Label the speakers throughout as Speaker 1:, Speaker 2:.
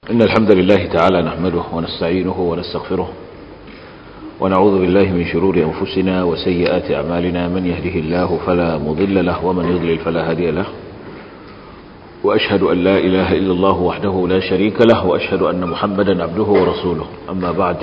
Speaker 1: إن الحمد لله تعالى نحمده ونستعينه ونستغفره ونعوذ بالله من شرور أنفسنا وسيئات أعمالنا من يهده الله فلا مضل له ومن يضلل فلا هادي له وأشهد أن لا إله إلا الله وحده لا شريك له وأشهد أن محمدا عبده ورسوله أما بعد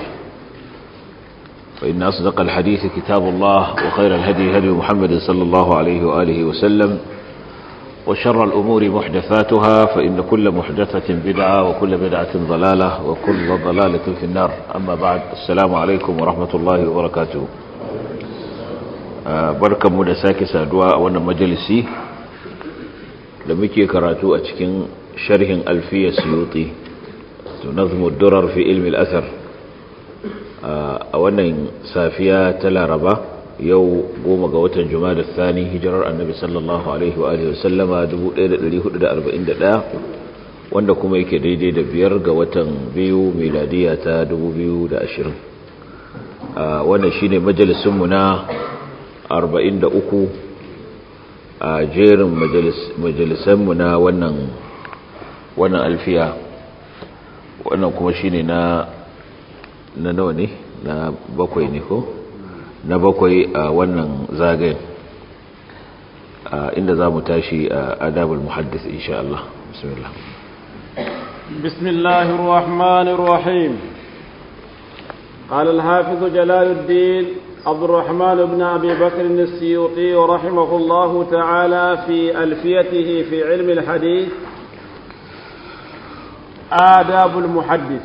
Speaker 1: فإن أصدق الحديث كتاب الله وخير الهدي هدي محمد صلى الله عليه وآله وسلم وشر الأمور محدثاتها فإن كل محدثة بدعة وكل بدعة ضلالة وكل ضلالة في النار أما بعد السلام عليكم ورحمة الله وبركاته بركة مدساك سادواء وانا مجلسي لمكي كراتو أتكين شرح ألفية سيوطي نظم الدرر في علم الأثر وانا سافية تلا ربا yau goma ga watan da thani hijirar annabi sallallahu alaihi wa alihi wasallama 1441 wanda kuma yake daidai da biyar ga watan biyu miladiya ta 2020 wannan shine majalisunmu na 43 a jerin majalisanmu na wannan wannan alfiya wannan kuma shine na na nawa ne na bakwai ne ko na bakwai a wannan zagayen inda za mu tashi a adabul muhaddis insha Allah bismillah
Speaker 2: bismillahir rahmanir rahim قال الحافظ جلال الدين عبد الرحمن بن أبي بكر السيوطي رحمه الله تعالى في ألفيته في علم الحديث آداب المحدث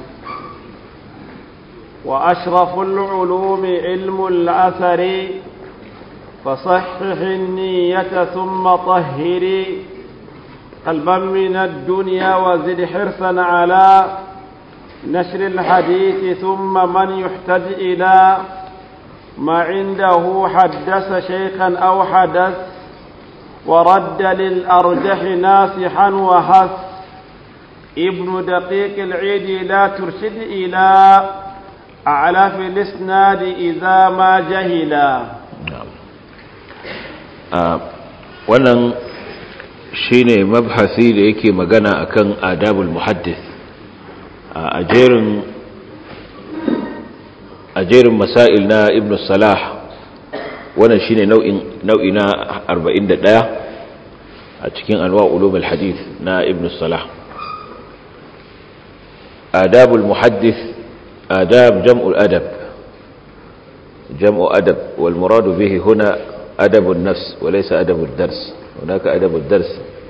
Speaker 2: وأشرف العلوم علم الأثر فصحح النية ثم طهري قلبا من الدنيا وزد حرصا على نشر الحديث ثم من يحتج إلى ما عنده حدث شيخا أو حدث ورد للأرجح ناصحا وهث ابن دقيق العيد لا ترشد إلى أعلى في الإسناد إذا ما جهلا
Speaker 1: wannan shine mabhasi da yake magana akan adabul muhaddis a jerin a jerin masail na ibn salah wannan shine nau'in nau'i na 41 a cikin anwa ulumul hadith na ibn salah adabul muhaddis آداب جمع الأدب جمع أدب والمراد به هنا أدب النفس وليس أدب الدرس هناك أدب الدرس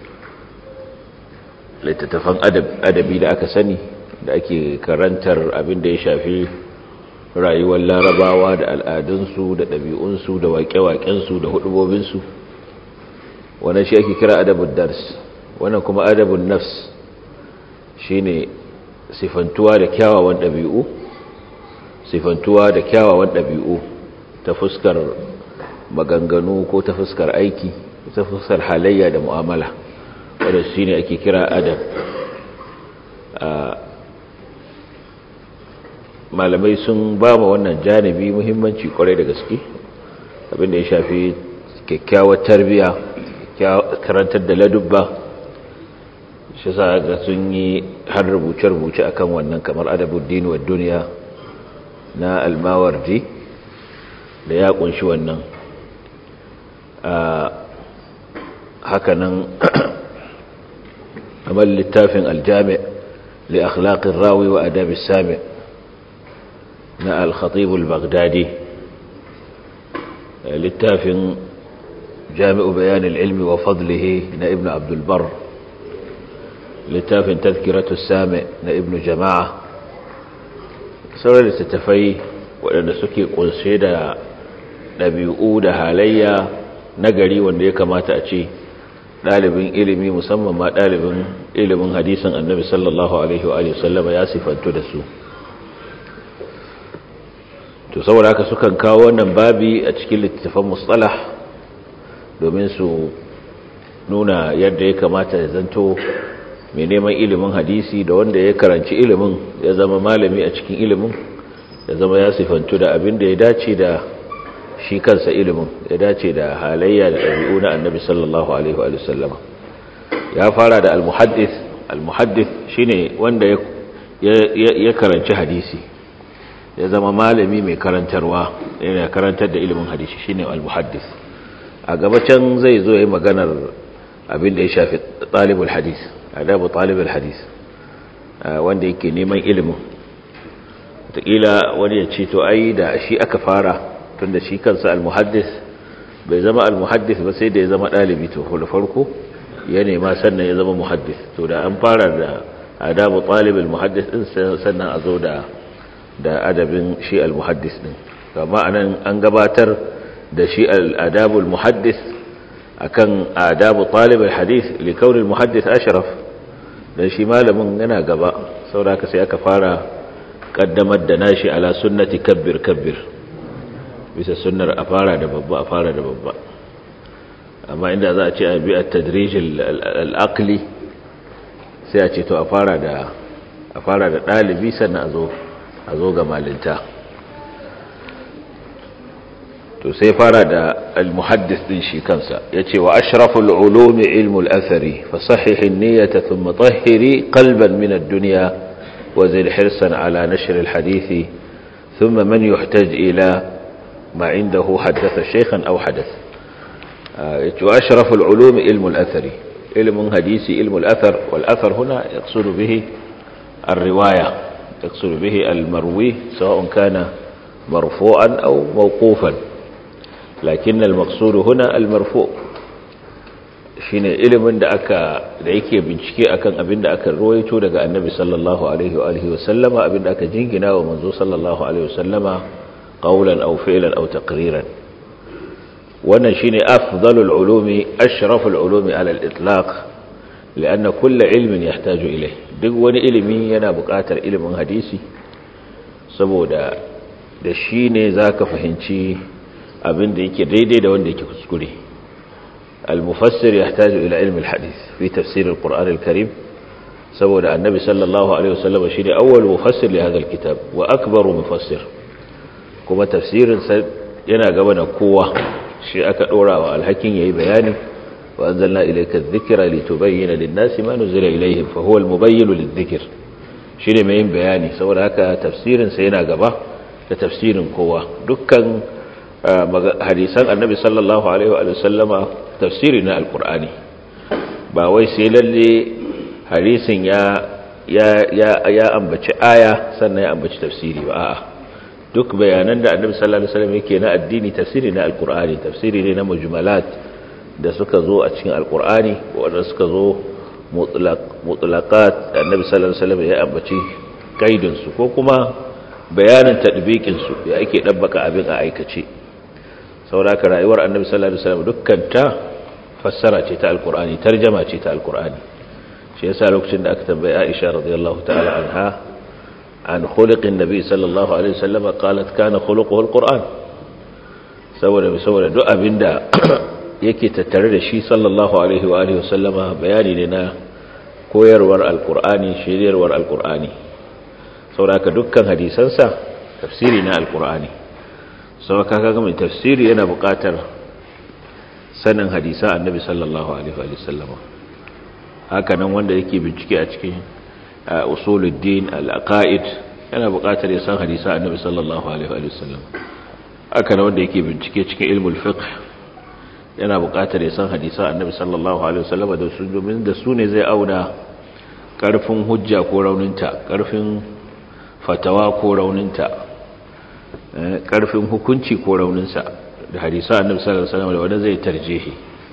Speaker 1: littattafan adabi da aka sani da ake karantar abin da ya shafi rayuwar larabawa da al'adunsu da ɗabi'unsu da waƙe-waƙensu da hudubobinsu wannan shi ake kira adabun dars wannan kuma adabun nafs shine sifantuwa da kyawawan ɗabi'u sifantuwa da kyawawan ɗabi'u ta fuskar maganganu ko ta fuskar aiki ta fuskar halayya da mu'amala wadda shi ne ake kira adab malamai sun ba ma wannan janibi muhimmanci kwarai da gaske abinda ya shafi kyakkyawar tarbiya karantar da ladubba shi sa ga sun yi har rubuce-rubuce akan wannan kamar adabuddin wa duniya na almawardi da ya kunshi wannan hakanan amal littafin aljami li akhlaqir rawi wa adab sami na al-khatib al-baghdadi littafin jami'u bayan al-ilmi wa fadlihi na ibn abdul bar littafin tazkiratu sami na ibn jama'a sauran littattafai waɗanda suke ƙunshe da ɗabi'u da halayya na gari wanda ya kamata a ce ɗalibin ilimi musamman ma ɗalibin ilimin hadisin annabi sallallahu alaihi wa sallama ya sifantu da su to saboda haka sukan kawo wannan babi a cikin littattafan mustalah domin su nuna yadda ya kamata ya zanto mai neman ilimin hadisi da wanda ya karanci ilimin ya zama malami a cikin ilimin ya zama ya sifantu da abin da ya dace da shi kansa ilimin ya dace da halayya da ɗabi'u na annabi sallallahu alaihi wa sallama ya fara da al-muhaddis al-muhaddis shine wanda ya karanci hadisi ya zama malami mai karantarwa yana karantar da ilimin hadisi shine al-muhaddis a gabacin zai zo yayin maganar abin da ya shafi talibul hadis adabu talibul hadis wanda yake neman ilimin wataƙila wani ya ce to ai da shi aka fara tunda shi kansa al-muhaddis bai zama al-muhaddis ba sai da ya zama ɗalibi to da farko ya nema sannan ya zama muhaddis to da an fara da adabu talibul muhaddis din sannan a zo da da adabin shi al-muhaddis din amma anan an gabatar da shi al-adabul muhaddis akan adabu talibul hadith li kauni al-muhaddis ashraf dan shi malamin yana gaba saboda sai aka fara kaddamar da nashi ala sunnati kabbir kabbir bisa sunnar a fara da babba a fara da babba amma inda za a ce a bi at-tadrij al-aqli sai a ce to a fara da a fara da dalibi sannan a zo a zo ga malinta to sai fara da al-muhaddis din shi kansa yace wa ashraful ulumi ilmu al-athari fa sahih an-niyyata thumma tahhiri qalban min ad-dunya wa zil hirsan ala nashr al-hadith thumma man yuhtaj ila ma indahu haddatha shaykhan aw hadath yace wa ashraful ulumi ilmu al-athari ilmu hadisi ilmu al-athar wal athar huna yaqsudu bihi الروايه يقصد به المروي سواء كان مرفوعا أو موقوفا لكن المقصود هنا المرفوع shine ilimin da aka da yake bincike akan abin da aka ruwaito daga annabi sallallahu alaihi wa alihi wa sallama abin da aka jingina wa manzo sallallahu alaihi wa sallama qawlan aw fi'lan aw taqriran wannan shine afdalul ulumi ashraful ulumi ala al-itlaq lianna kull ilmin yahtaju ilayh duk wani ilimi yana buƙatar ilimin hadisi saboda da shi ne za ka fahimci abin da yake daidai da wanda yake kuskure al-mufassir ya tajo ila ilmin hadis fi tafsirin ƙur'an al-karim saboda annabi sallallahu alaihi wasallam shi ne awwal mufassir li hadha al-kitab wa akbaru mufassir kuma tafsirin sa yana gaba da kowa shi aka dora wa alhakin yayi bayani وأنزلنا إليك الذكر لتبين للناس ما نزل إليهم فهو المبين للذكر shine mai yin bayani saboda haka tafsirin sa yana gaba da tafsirin kowa dukkan hadisan annabi sallallahu alaihi wa sallama tafsiri na alqur'ani ba wai sai lalle hadisin ya ya ya ya ambaci aya sannan ya ambaci tafsiri ba a'a duk bayanan da annabi sallallahu alaihi wasallam yake na addini tafsiri na alqur'ani tafsiri ne na mujmalat da suka zo a cikin alkur'ani wadda suka zo mutlaqat da annabi sallallahu alaihi wasallam ya ambaci kaidin su ko kuma bayanin tadbiqin su ya ake dabbaka abin a aikace saboda rayuwar annabi sallallahu alaihi wasallam dukkan ta fassara ce ta alkur'ani tarjuma ce ta alkur'ani shi yasa lokacin da aka tambaye Aisha radiyallahu ta'ala anha an khuluqin nabi sallallahu alaihi wasallam qalat kana khuluquhu alquran saboda saboda duk abinda yake tattare da shi sallallahu alaihi wa alihi wasallama bayani ne na koyarwar alkur'ani shiryarwar alkur'ani sauraka dukkan hadisansa tafsiri na alkur'ani sauraka kaga mai tafsiri yana buƙatar sanin hadisan annabi sallallahu alaihi wa sallama haka nan wanda yake bincike a cikin usuluddin al-aqaid yana buƙatar ya san hadisan annabi sallallahu alaihi wa sallam haka nan wanda yake bincike cikin ilmul fiqh yana buƙatar ya san hadisa annabi sallallahu alaihi wasallam da su domin da su ne zai auna ƙarfin hujja ko rauninta ƙarfin fatawa ko rauninta ƙarfin hukunci ko rauninsa da hadisa annabi sallallahu alaihi wasallam da wanda zai tarjihi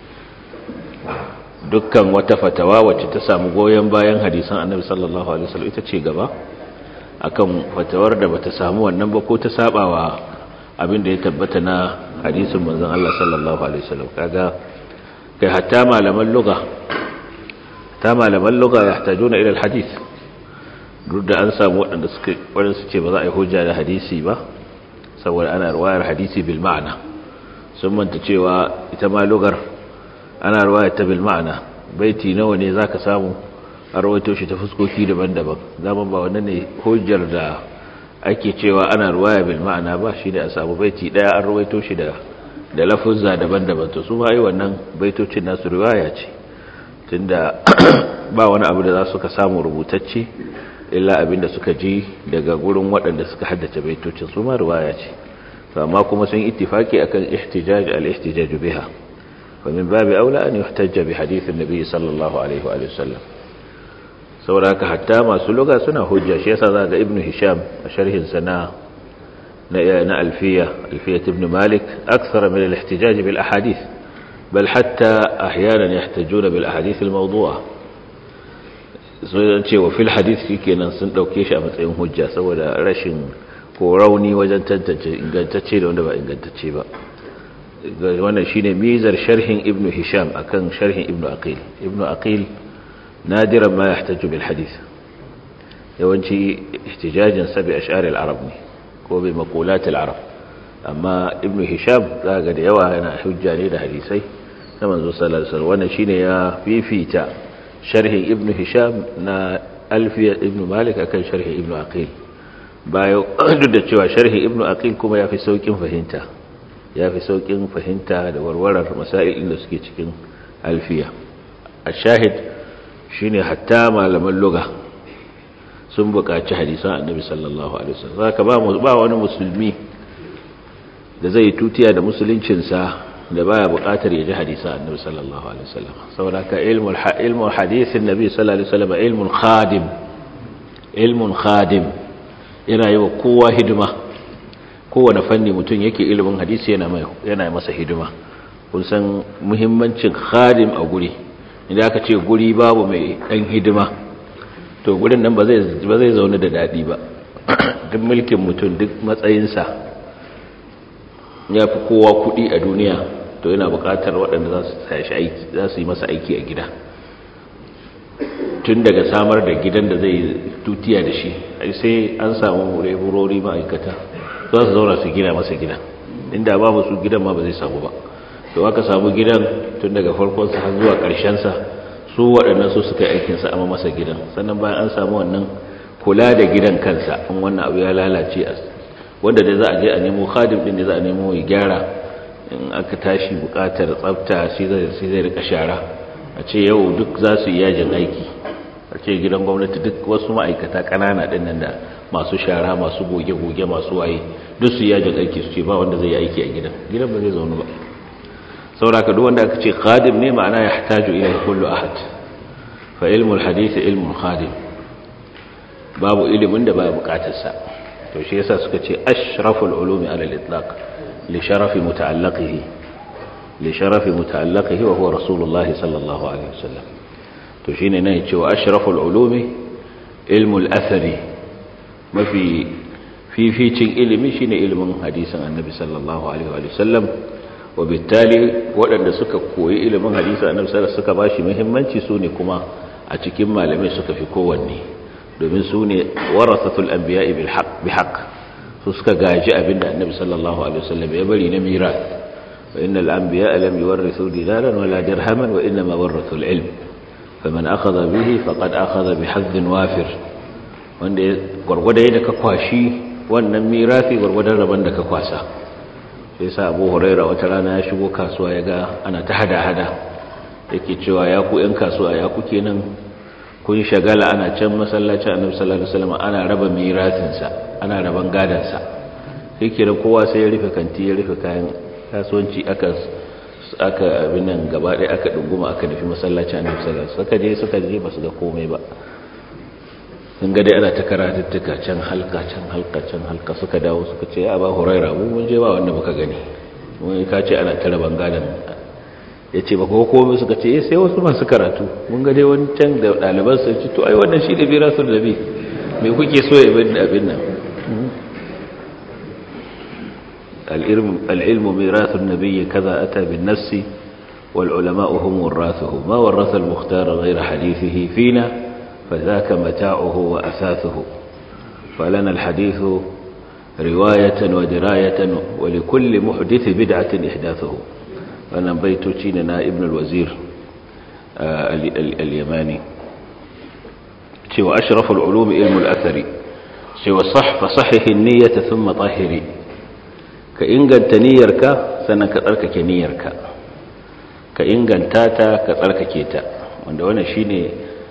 Speaker 1: dukkan wata fatawa wacce ta samu goyen bayan hadisan annabi sallallahu alaihi wasallam ita ce gaba akan fatawar da bata samu wannan ba ko ta sabawa abin da ya tabbata na hadisin manzon Allah sallallahu alaihi wasallam kaga kai hatta malaman lugha ta malaman lugha yahtajuna ila alhadith duk da an samu wadanda suka wadanda suke ba za a yi hujja da hadisi ba saboda ana ruwayar hadisi bil ma'ana sun manta cewa ita ma lugar ana ruwayar ta bil ma'ana baiti nawa ne zaka samu a rawaito shi ta fuskoki daban-daban zaman ba wannan ne hujjar da ake cewa ana ruwaya bil ma'ana ba shi da a samu baiti daya an ruwaito shi da da lafuzza daban-daban to su bai wannan baitocin nasu riwaya ce tunda ba wani abu da za su ka samu rubutacce illa abinda suka ji daga gurin waɗanda suka haddace baitocin su ma riwaya ce to amma kuma sun ittifaki akan ihtijaj al-ihtijaj biha fa min babi aula an yuhtajja bi hadith an-nabi sallallahu alaihi wa sallam saboda hatta masu lugha suna hujja shi yasa zaka ibnu hisham a sharhin sa na na alfiya alfiyat ibn malik akthara min al-ihtijaj bil ahadith bal hatta ahyanan yahtajuna bil ahadith al-mawdu'a sun ce wa fil hadith kenan sun dauke shi a matsayin hujja saboda rashin ko rauni wajen tantance ingantacce da wanda ba ingantacce ba wannan shine mizar sharhin ibnu hisham akan sharhin ibnu aqil ibnu aqil nadiran ma yahtaju bil hadith yawanci ihtijajin sa bi ash'ar al arab ne ko bi maqulat al arab amma ibnu hisham zaga da yawa yana hujja ne da hadisai na manzo sallallahu alaihi wasallam wannan shine ya fifita sharhin ibnu hisham na alfiya ibnu malik akan sharhin ibnu aqil bayan duk da cewa sharhi ibnu aqil kuma yafi saukin fahimta yafi saukin fahimta da warwarar masail da suke cikin alfiya ashahid shine hatta malaman lugha sun buƙaci hadisan annabi sallallahu alaihi wasallam zaka ba ba wani musulmi da zai tutiya da musuluncin sa da baya buƙatar ya ji hadisan annabi sallallahu alaihi wasallam saboda ka ilmul ilmul hadisin nabi sallallahu alaihi wasallam ilmun khadim ilmun khadim yana yi wa kowa hidima kowane fanni mutum yake ilimin hadisi yana masa hidima kun san muhimmancin khadim a guri idan aka ce guri babu mai dan hidima to gurin nan ba zai zaune da daɗi ba duk mulkin mutum duk matsayinsa ya fi kowa kuɗi a duniya to yana buƙatar waɗanda za su aiki za su yi masa aiki a gida tun daga samar da gidan da zai tutiya da shi sai an samu leburori ma'aikata za su zauna su gina masa gidan inda babu su gidan ma ba zai samu ba to aka samu gidan tun daga farkonsa har zuwa ƙarshensa su waɗannan su suka aikinsa amma masa gidan sannan bayan an samu wannan kula da gidan kansa in wannan abu ya lalace a wanda dai za a je a nemo khadim din da za a nemo ya gyara in aka tashi buƙatar tsafta shi zai rika shara a ce yau duk za su yi yajin aiki a ce gidan gwamnati duk wasu ma'aikata ƙanana ɗin nan da masu shara masu goge-goge masu waye duk su yajin aiki su ce ba wanda zai yi aiki a gidan gidan ba zai zaune ba sauraka duk wanda aka ce khadim ne ma'ana ya hataju ila kullu ahad fa ilmul hadith ilmun khadim babu ilimin da ba bukatar sa to shi yasa suka ce ashraful ulumi ala al-itlaq li sharafi muta'alliqihi li sharafi muta'alliqihi wa huwa rasulullah sallallahu alaihi wasallam to shine ne cewa ashraful ulumi ilmul athari mafi fificin ilimi shine ilimin hadisin annabi sallallahu alaihi wa sallam wa bittali waɗanda suka koyi ilimin hadisin annabi sallallahu suka bashi muhimmanci sune kuma a cikin malamai suka fi kowanne domin su ne warasatul anbiya'i bil haqq bi haqq su suka gaji abinda annabi sallallahu alaihi wasallam ya bari na miras wa innal anbiya'a lam yuwarrisu dinaran wala dirhaman wa inma warathu al ilm faman akhadha bihi faqad akhadha bi hazzin wafir wanda gwargwada yadda ka kwashi wannan mirasi gwargwadon rabon da ka kwasa sai sa Abu Huraira wata rana ya shigo kasuwa ya ga ana ta hada-hada yake cewa ya ku 'yan kasuwa ya kuke nan kun shagala ana can masallacin annabi sallallahu alaihi wasallam ana raba mirasinsa ana raban gadansa sai kira kowa sai ya rufe kanti ya rufe kayan kasuwanci aka aka abin nan gaba ɗaya aka dunguma aka nufi masallacin annabi sallallahu alaihi wasallam suka je suka je basu ga komai ba sun ga dai ana ta karatuttuka can halka can halka can halka suka dawo suka ce ya ba huraira mu mun je ba wanda muka gani mun ka ce ana ta raban gadan ya ce ba ko komai suka ce sai wasu masu karatu mun ga dai wani can da ɗaliban su ce to ai wannan shi da bira sun rabi me kuke so ya bin abin nan العلم ميراث النبي كذا أتى بالنفس والعلماء هم ورثه ما ورث المختار غير حديثه فينا فذاك متاعه وأثاثه فلنا الحديث رواية ودراية ولكل محدث بدعة إحداثه wannan baitoci ne na ibn al-wazir al-yamani cewa ashraful ulum ilmu al-athari cewa sah fa sahih an-niyyata thumma tahiri ka inganta niyyarka sannan ka tsarkake niyyarka ka inganta ta ka tsarkake ta wanda wannan shine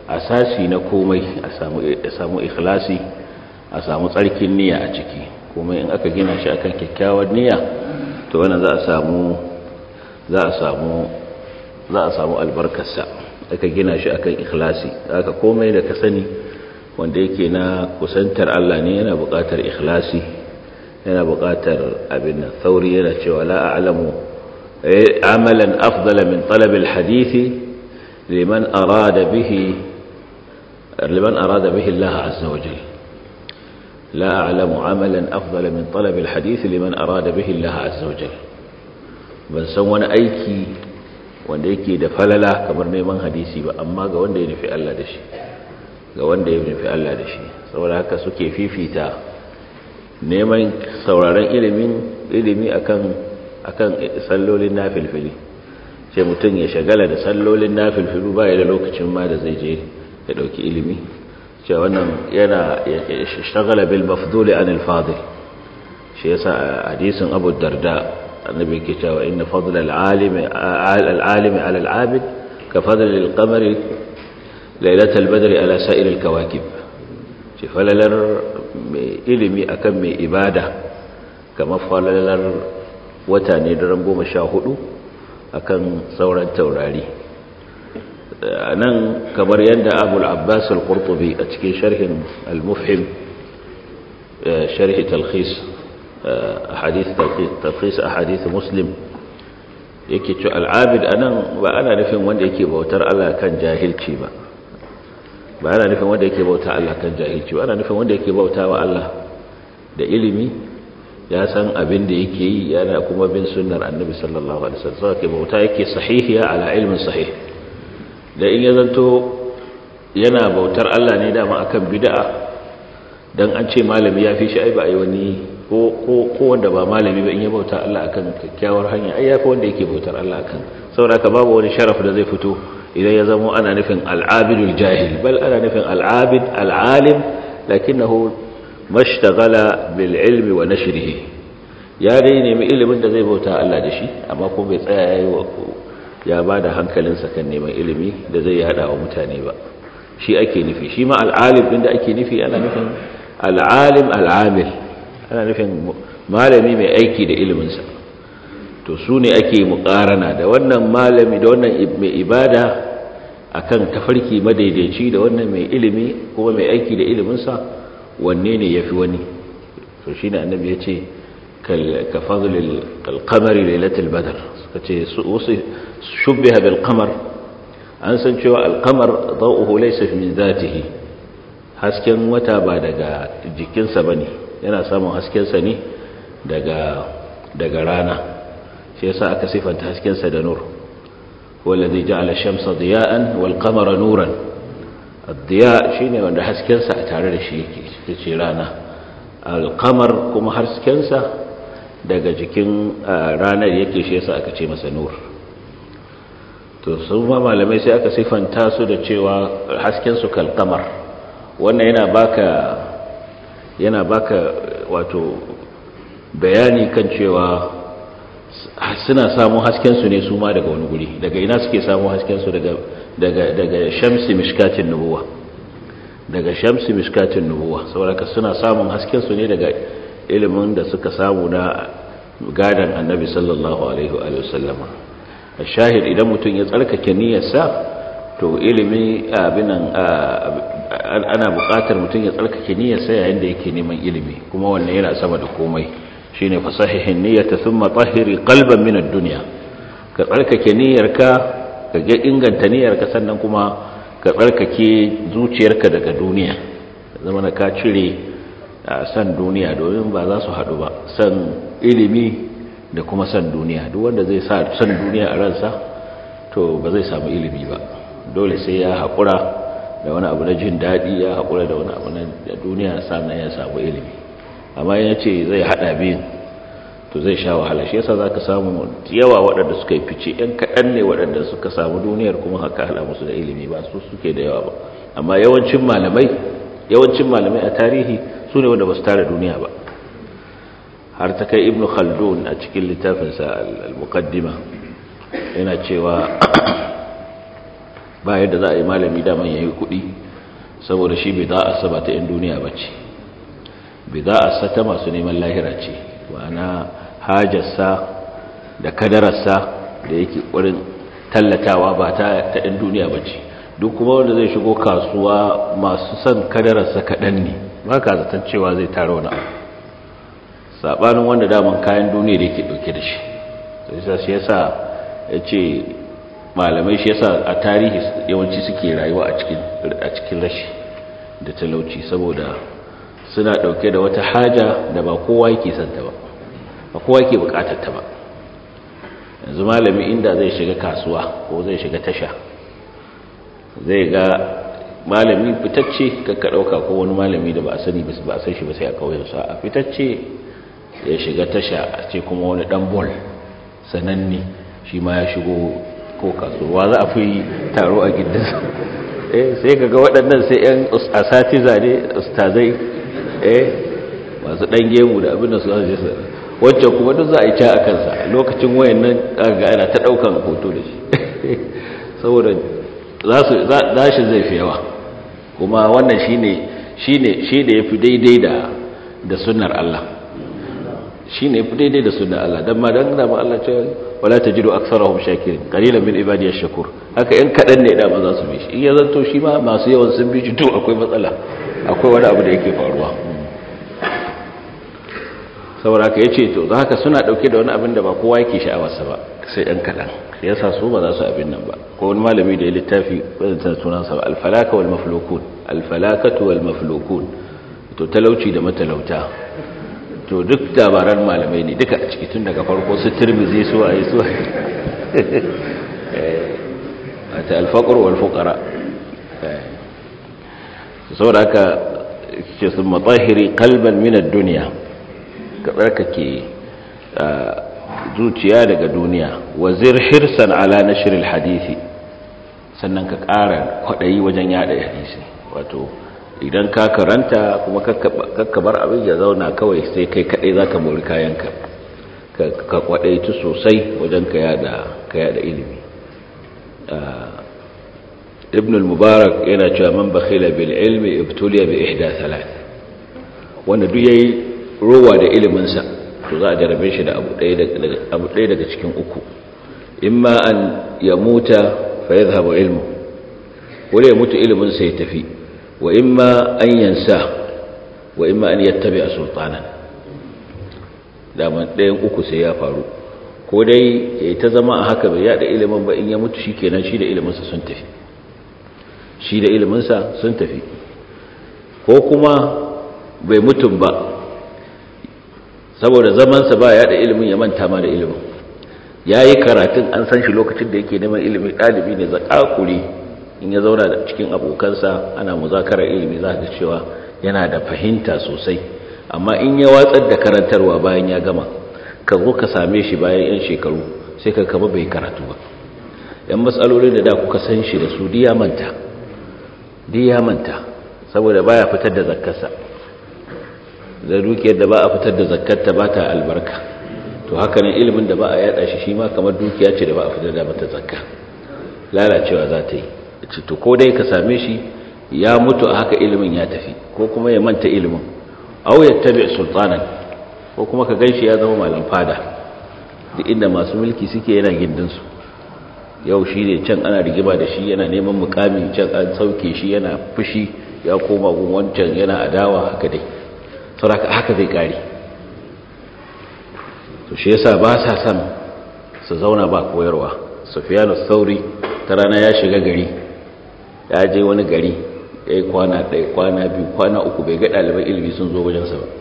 Speaker 1: asasi na komai a samu ikhlasi a samu tsarkin niyya a ciki komai in aka gina shi akan kyakkyawar niyya to wannan za a samu za a samu za a samu albarkarsa aka gina shi akan ikhlasi aka komai da ka sani wanda yake na kusantar Allah ne yana buƙatar ikhlasi yana buƙatar abin nan sauri yana cewa la a'lamu amalan afdala min talab alhadisi liman arada bihi liman arada bihi Allah azza wa jalla la a'lamu amalan afdala min talab alhadisi liman arada bihi Allah azza wa jalla ban san wani aiki wanda yake da falala kamar neman hadisi ba amma ga wanda ya nufi Allah da shi ga wanda ya nufi Allah da shi saboda haka suke fifita neman sauraron ilimin ilimi akan akan sallolin nafilfili sai mutum ya shagala da sallolin nafilfilu ba ya da lokacin ma da zai je ya dauki ilimi cewa wannan yana shagala bil mafduli anil fadil shi yasa hadisin Abu Darda annabi ke cewa inna fadl al-alimi al-alimi ala al-abid ka fadl al-qamari lailat al-badri ala sa'ir al-kawakib ce falalar mai ilimi akan mai ibada kamar falalar wata ne daren goma sha hudu akan sauran taurari nan kamar yadda abul abbas al-qurtubi a cikin sharhin al-mufhim sharhi talkhis hadith talkhis ahadith muslim yake cewa al-abid anan ba ana nufin wanda yake bautar Allah kan jahilci ba ba ana nufin wanda yake bauta Allah kan jahilci ba ana nufin wanda yake bauta wa Allah da ilimi ya san abin da yake yi yana kuma bin sunnar annabi sallallahu alaihi wasallam sai bauta yake sahihiya ala ilmin sahih da in ya zanto yana bautar Allah ne dama akan bid'a dan an ce malami ya fi shi ai ba ai wani ko ko ko wanda ba malami ba in ya bauta Allah akan kyakkyawar hanya ai ya fi wanda yake bautar Allah akan saboda ka babu wani sharaf da zai fito idan ya zama ana nufin al'abidul jahil bal ana nufin al'abid al'alim lakinnahu mashtagala bil ilmi wa nashrihi ya dai nemi ilimin da zai bauta Allah da shi amma ko bai tsaya yayi wa ya bada hankalinsa kan neman ilimi da zai yada wa mutane ba shi ake nufi shi ma al'alim din da ake nufi ana nufin al'alim al'amil ana nufin malami mai aiki da iliminsa to su ne ake muƙarana da wannan malami da wannan mai ibada akan tafarki madaidaici da wannan mai ilimi kuma mai aiki da iliminsa wanne ne yafi wani to shine annabi ya ce ka fadlil alqamari lailatul badr suka ce wasu shubbiha bil qamar an san cewa alqamar dawuhu laysa min zatihi hasken wata ba daga jikinsa bane yana samun hasken sa ne daga daga rana shi yasa aka sifanta hasken sa da nur wallazi ja'ala ash-shamsa diya'an wal qamara nuran ad-diya shine wanda hasken sa a tare da shi yake yace rana al-qamar kuma hasken sa daga jikin ranar yake shi yasa aka ce masa nur to su ma malamai sai aka sifanta su da cewa hasken su kal qamar wannan yana baka yana baka wato bayani kan cewa suna samun haskensu ne su ma daga wani guri daga ina suke samun haskensu daga daga daga shamsi mishkatin nubuwa daga shamsi mishkatin nubuwa saboda suna samun haskensu ne daga ilimin da suka samu na gadan annabi sallallahu alaihi wa sallama shahid idan mutum ya tsarkake niyyarsa to ilimi abinan ana buƙatar mutum ya tsarkake niyyarsa yayin da yake neman ilimi kuma wannan yana sama da komai shine fasahihin niyyata thumma tahhiri qalban min ad-dunya ka tsarkake niyyarka ka ga inganta niyyarka sannan kuma ka tsarkake zuciyarka daga duniya zama ka cire san duniya domin ba za su haɗu ba san ilimi da kuma san duniya duk wanda zai sa san duniya a ransa to ba zai samu ilimi ba dole sai ya haƙura da wani abu na jin daɗi ya haƙura da wani abu na duniya sannan ya samu ilimi amma ya ce zai haɗa biyun to zai sha wahala shi yasa za ka samu yawa waɗanda suka yi fice ‘yan kaɗan ne waɗanda suka samu duniyar kuma haka haɗa musu da ilimi ba su suke da yawa ba amma yawancin malamai yawancin malamai a tarihi su ne wanda ba su tara duniya ba har ta kai ibnu khaldun a cikin littafinsa al-muqaddima yana cewa ba yadda za a yi malami daman ya yi kuɗi saboda shi bai za a saba ta 'yan duniya ba ce bai za a sata masu neman lahira ce ma'ana hajarsa da kadararsa da yake ƙwarin tallatawa ba ta 'yan duniya ba ce duk kuma wanda zai shigo kasuwa masu son kadararsa kaɗan ne ba ka zaton cewa zai tara wani abu saɓanin wanda daman kayan duniya da yake ɗauke da shi sai shi yasa ya ce malamai shi yasa a tarihi yawanci suke rayuwa a cikin rashi da talauci saboda suna ɗauke da wata haja da ba kowa yake santa ba ba kowa yake bukatar ta ba yanzu malami inda zai shiga kasuwa ko zai shiga tasha zai ga malami fitacce kakka ɗauka ko wani malami da ba a sani ba a san shi ba sai a ƙauyensu a fitacce ya shiga tasha a ce kuma wani ɗan bol sananne shi ma ya shigo ko kasuwa za a fi taro a gidansa eh sai kaga waɗannan sai yan asatiza ne ustazai eh masu ɗan gemu da abin da su zai sa wacce kuma duk za a yi ca a kansa lokacin wayan nan ga ana ta ɗaukan hoto da shi saboda za shi zai fi yawa kuma wannan shi ne shi da ya fi daidai da sunnar Allah shi ne fi daidai da sunnar Allah don ma don dama Allah ce wala tajidu aktharahum shakirin qalilan min ibadiyash shakur haka in kadan ne da ba za su bi shi in ya zanto shi ma masu yawan sun bi shi to akwai matsala akwai wani abu da yake faruwa saboda haka yace to haka suna dauke da wani abin da ba kowa yake sha'awarsa ba sai ɗan kadan yasa su ba za su abin nan ba ko wani malami da ya littafi bazan sunan sa al-falaka wal maflukun al-falakatu wal maflukun to talauci da matalauta to duk dabaran malamai ne duka a ciki tun daga farko su turmizi su a yi su a ta alfaƙar walfukara saboda haka ce sun matsahiri kalban minar duniya ka tsarkake zuciya daga duniya wazir hirsan ala na shirin hadisi sannan ka ƙara kwaɗayi wajen yada hadisi wato idan ka karanta kuma kakkabar abin ya zauna kawai sai kai kaɗai za ka mori kayanka ka kwaɗaitu sosai wajen ka yada ilimi ibn al-mubarak yana cewa man bakhila bil ilmi ibtuliya bi ihda thalath wanda duk yayi rowa da ilimin sa to za a jarabe shi da abu ɗaya daga abu ɗaya daga cikin uku imma an yamuta fa yadhhabu ilmu wala ya mutu ilimin sa ya tafi wa imma an yansa wa imma an yattabi'a sultanan daman ɗayan uku sai ya faru ko dai ya ta zama a haka bai yada ilimin ba in ya mutu shi kenan shi da iliminsa sun tafi shi da iliminsa sun tafi ko kuma bai mutum ba saboda zamansa ba yada ilimin ya manta ma da ilimin ya yi karatun an san shi lokacin da yake neman ilimi ɗalibi ne zaƙaƙuri in ya zauna da cikin abokansa ana muzakarar ilimi za ka cewa yana da fahimta sosai amma in ya watsar da karantarwa bayan ya gama ka zo ka same shi bayan 'yan shekaru sai ka kama bai karatu ba yan matsalolin da da kuka san shi da su diya manta diya manta saboda baya fitar da zakkarsa da dukiyar da ba a fitar da zakkarta ba ta albarka to haka nan ilimin da ba a yada shi shi ma kamar dukiya ce da ba a fitar da mata zakka lalacewa za ta yi to ko dai ka same shi ya mutu a haka ilimin ya tafi ko kuma ya manta ilimin aw yattabi sultanan ko kuma ka ganshi ya zama malam fada duk inda masu mulki suke yana gindin su yau shi ne can ana rigima da shi yana neman mukami can an sauke shi yana fushi ya koma gun wancan yana adawa haka dai saboda haka zai kare to shi yasa ba sa san su zauna ba koyarwa sufyanu sauri ta rana ya shiga gari ya je wani gari ya yi kwana ɗaya kwana biyu kwana uku bai ga ɗaliban ilimi sun zo wajensa ba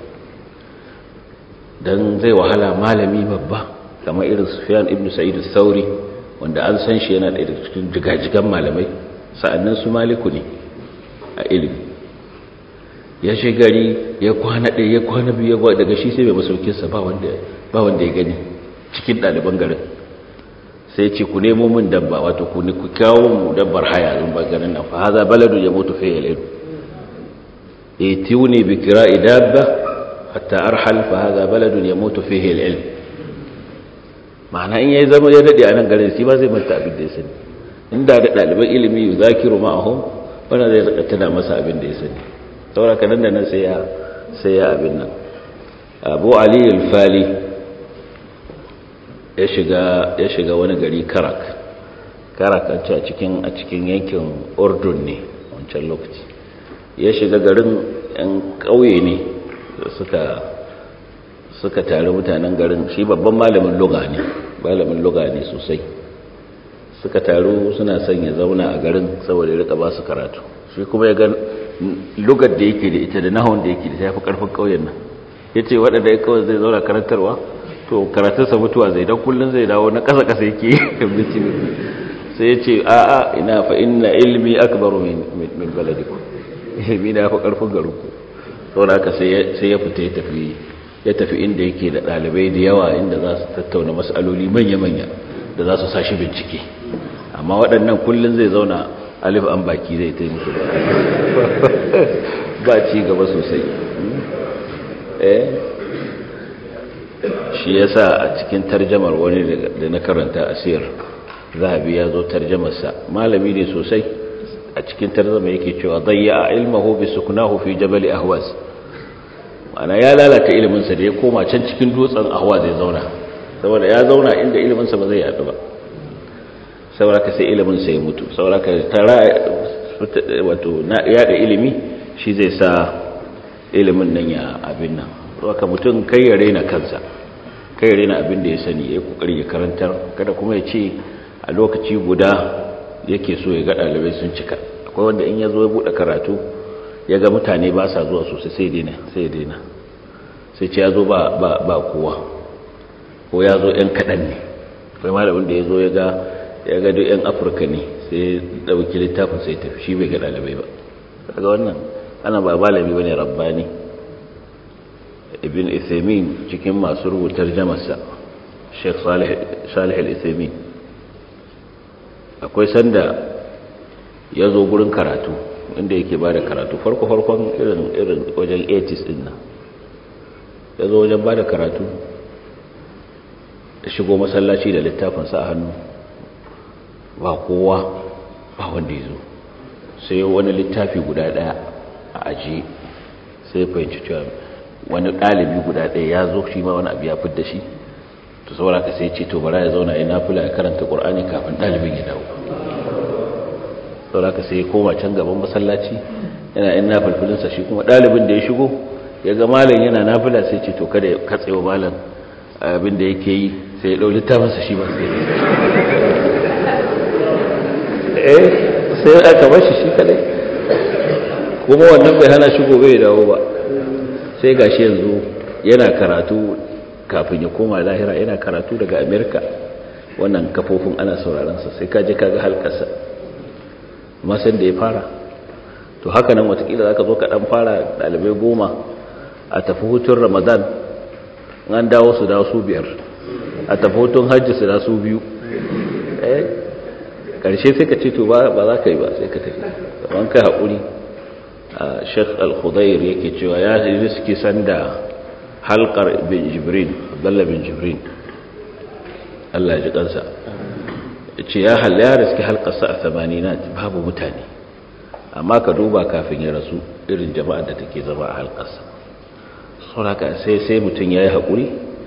Speaker 1: don zai wahala malami babba kamar irin sufiyan ibn sa'id sauri wanda an san shi yana ɗaya da cikin jigajigan malamai sa'annan su maliku ne a ilimi ya shi gari ya kwana ɗaya ya kwana biyu ya daga shi sai bai masaukinsa ba wanda ya gani cikin ɗaliban garin sai ce ku nemo min dabba wato ku ku kawo mu dabbar haya zan ba garin nan fa haza baladu ya mutu fi al-ilm yatiuni bi kira'i dabba hatta arhal fa haza baladu ya mutu fihi al-ilm ma'ana in yayi zama ya dade a nan garin shi ba zai manta abin da ya sani inda da ɗaliban ilimi yu zakiru ma'ahum wanda zai rika tuna masa abin da ya sani saboda ka nan da nan sai ya sai ya abin nan abu ali al-fali ya shiga ya shiga wani gari karak karak a cikin a cikin yankin urdun ne wancan lokaci ya shiga garin yan ƙauye ne suka suka tare mutanen garin shi babban malamin luga ne malamin luga ne sosai suka taru suna son ya zauna a garin saboda ya rika ba su karatu shi kuma ya ga lugar da yake da ita da nahon da yake da ta yafi karfin ƙauyen nan ya ce waɗanda ya kawai zai zauna karantarwa to karatunsa mutuwa zai don kullum zai dawo na ƙasa-ƙasa yake sai ya ce a'a ina fa inna ilmi akbaru min baladiku ilmi na fi ƙarfin garinku saboda haka sai ya fita ya tafi ya tafi inda yake da ɗalibai da yawa inda za su tattauna matsaloli manya-manya da za su sashi bincike amma waɗannan kullum zai zauna alif an baki zai ta musu ba ci gaba sosai shi ya sa a cikin tarjamar wani da na karanta a siyar zahabi ya zo tarjamarsa malami ne sosai a cikin tarjama yake cewa zayya a ilmahu bi sukunahu fi jabali ahwas ana ya lalata iliminsa da ya koma can cikin dutsen ahwa zai zauna saboda ya zauna inda iliminsa ba zai yadu ba saboda ka sai iliminsa ya mutu saboda ka tara wato yada ilimi shi zai sa ilimin nan ya abin nan saboda mutum kai ya raina kansa kai ya raina abin da ya sani ya yi kokari ya karantar kada kuma ya ce a lokaci guda yake so ya ga ɗalibai sun cika akwai wanda in ya zo ya buɗe karatu ya ga mutane ba sa zuwa sosai sai daina sai daina sai ce ya zo ba kowa ko ya zo 'yan kaɗan ne akwai malamin da ya zo ya ga ya ga duk 'yan afirka ne sai ɗauki littafin sai tafi shi bai ga ɗalibai ba daga wannan ana ba malami ba ne rabbani ibn ithamin cikin masu rubutar jamarsa sheikh salih al-ithamin akwai sanda ya zo gurin karatu inda yake ba da karatu farko-farkon irin wajen 80s din nan ya zo wajen ba da karatu da shigo masallaci da littafinsa a hannu ba kowa ba wanda ya zo sai wani littafi guda daya a ajiye sai fahimci cewa wani ɗalibi guda ɗaya ya zo shi ma wani abu ya fidda shi to saboda ka sai ce to bara ya zauna ya nafila ya karanta ƙur'ani kafin ɗalibin ya dawo saboda ka sai ya koma can gaban masallaci yana yin nafilfilinsa shi kuma ɗalibin da ya shigo ya ga malam yana nafila sai ce to kada ya katsewa malam abin da yake yi sai ya ɗau littafinsa shi ba sai eh sai aka bashi shi kadai kuma wannan bai hana shi gobe ya dawo ba sai gashi yanzu yana karatu kafin ya koma lahira yana karatu daga amerika wannan kafofin ana sauraronsa sai kaje kaga halkarsa masan da ya fara to haka nan watakila za ka zo ka dan fara dalibai goma a tafi hutun ramadan an dawo su dawo su biyar a tafi hutun hajji su da su biyu eh karshe sai ka ce to ba za ka yi ba sai ka tafi kamar kai haƙuri sheikh al-khudair yake cewa ya riski sanda halkar bin jibrin abdullah bin jibrin Allah ya ji kansa ce ya halla ya riski halkarsa a tamaninat babu mutane amma ka duba kafin ya rasu irin jama'ar da take zama a halkarsa sauraka sai sai mutum ya yi haƙuri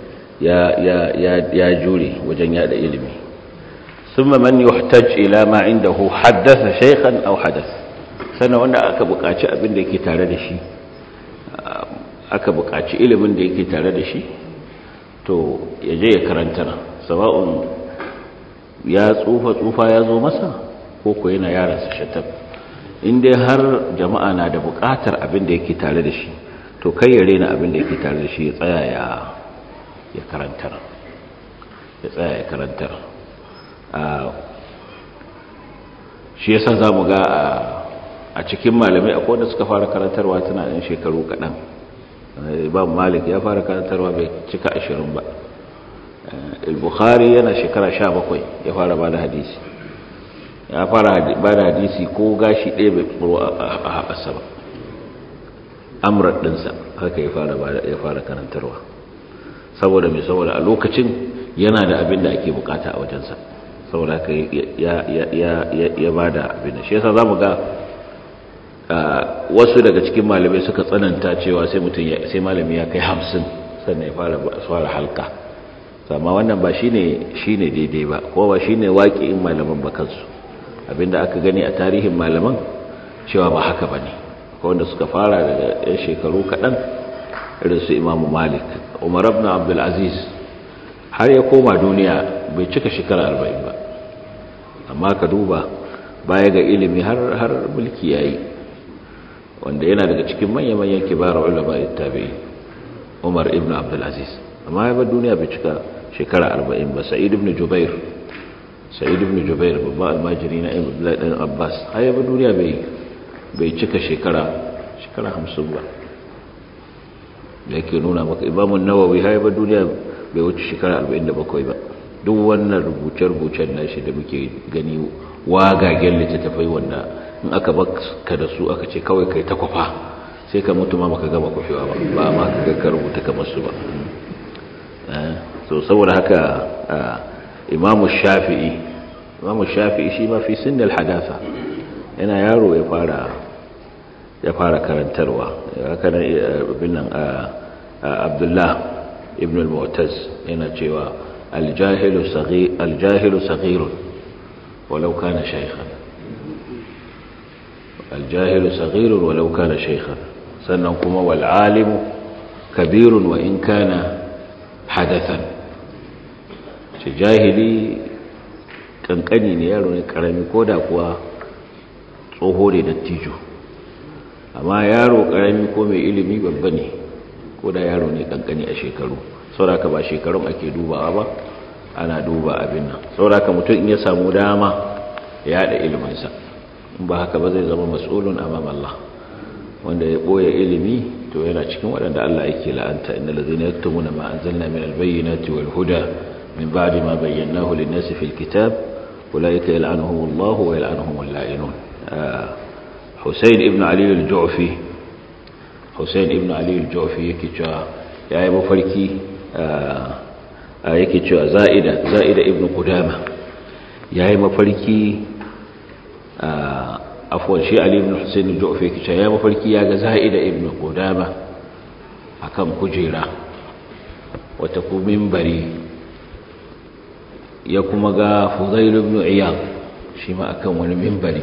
Speaker 1: ya jure wajen yada ilimi ثم من يحتج إلى ما عنده حدث شيخا أو حدث sannan wanda aka buƙaci abin da yake tare da shi aka buƙaci ilimin da yake tare da shi to ya je ya karanta sawa'un ya tsufa tsufa ya zo masa ko ko yana yara su shatab inda har jama'a na da buƙatar abin da yake tare da shi to kai ya rena abin da yake tare da shi ya tsaya ya karantar ya tsaya ya karantar shi yasa za mu ga a cikin malamai akwai wanda suka fara karantarwa tana ɗan shekaru kaɗan imam malik ya fara karantarwa bai cika ashirin ba al-bukhari yana shekara sha bakwai ya fara ba da hadisi ya fara ba da hadisi ko gashi ɗaya bai tsoro a haɓasa ba amurar ɗinsa haka ya fara karantarwa saboda mai saboda a lokacin yana da abin da ake bukata a wajensa saboda haka ya ba da abin shi yasa za mu ga wasu daga cikin malamai suka tsananta cewa sai mutum sai malami ya kai hamsin sannan ya fara halka amma wannan ba shine shine daidai ba ko ba shine waƙi'in malaman ba kansu abinda aka gani a tarihin malaman cewa ba haka bane ko wanda suka fara daga yan shekaru kaɗan irin su imamu malik umar ibn abdul aziz har ya koma duniya bai cika shekara arba'in ba amma ka duba baya ga ilimi har har mulki yayi wanda yana daga cikin manya-manyan kibar ulama tabi'i umar ibn abdul aziz amma ya bar duniya bai cika shekara arba'in ba sa'id ibn jubair sa'id ibn jubair babban almajiri na abdullahi dan abbas har ya bar duniya bai bai cika shekara shekara hamsin ba da yake nuna maka imamun nawawi har ya bar duniya bai wuce shekara arba'in da bakwai ba duk wannan rubuce-rubucen nashi da muke gani wagagen littattafai wanda in aka baka da su aka ce kawai kai ta kwafa sai ka mutu ma maka gama kwafewa ba ba ma ka ga rubuta kamar su ba so saboda haka imamu shafi'i imamu shafi'i shi ma fi sinnal hadasa yana yaro ya fara ya fara karantarwa haka nan ibn abdullah ibn al-mu'taz yana cewa al-jahilu saghir al-jahilu saghirun walau kana shaykhan al-jahilu saghirun walau kana shaykhan sannan kuma wal alimu kabirun wa in kana hadathan shi jahili kankani ne yaro ne karami ko da kuwa tsoho ne dattijo amma yaro karami ko mai ilimi babba ne ko da yaro ne kankani a shekaru sauraka ba shekarun ake dubawa ba ana duba abin nan sauraka mutum in ya samu dama ya da iliminsa in ba haka ba zai zama mas'ulun amam Allah wanda ya boye ilimi to yana cikin waɗanda Allah yake la'anta inna lazina yaktumuna ma anzalna min albayyinati wal huda min ba'di ma bayyanahu lin-nasi fil kitab ulaika yal'anuhum Allah wa yal'anuhum al-la'inun Hussein ibn Ali al-Ju'fi Hussein ibn Ali al-Ju'fi yake cewa yayi mafarki yake cewa Za'ida Za'ida ibn Qudama yayi mafarki afwan shi Ali ibn Hussein al-Ju'fi yake cewa yayi mafarki yaga Za'ida ibn Qudama akan kujera wata ku minbari ya kuma ga Fudail ibn Iyad shi ma akan wani minbari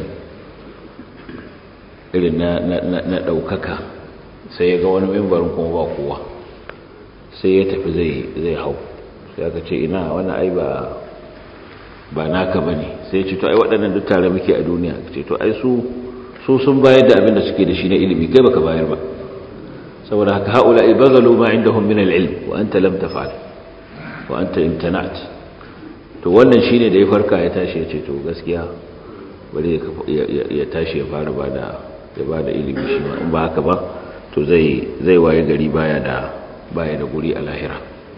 Speaker 1: irin na ɗaukaka sai ya ga wani mimbarin kuma ba kowa sai ya tafi zai hau sai aka ce ina wani ai ba ba naka ba ne sai ya ce to ai waɗannan duk tare muke a duniya ce to ai su su sun bayar da abin da suke da shi na ilimi kai baka bayar ba saboda haka haula ibazalu ma indahum min al-ilm wa anta lam taf'al wa anta imtana'at to wannan shine da ya farka ya tashi ya ce to gaskiya bari ya tashi ya fara bada ya ba da ilimi shi ma in ba haka ba to zai zai waye gari baya da baya da guri a lahira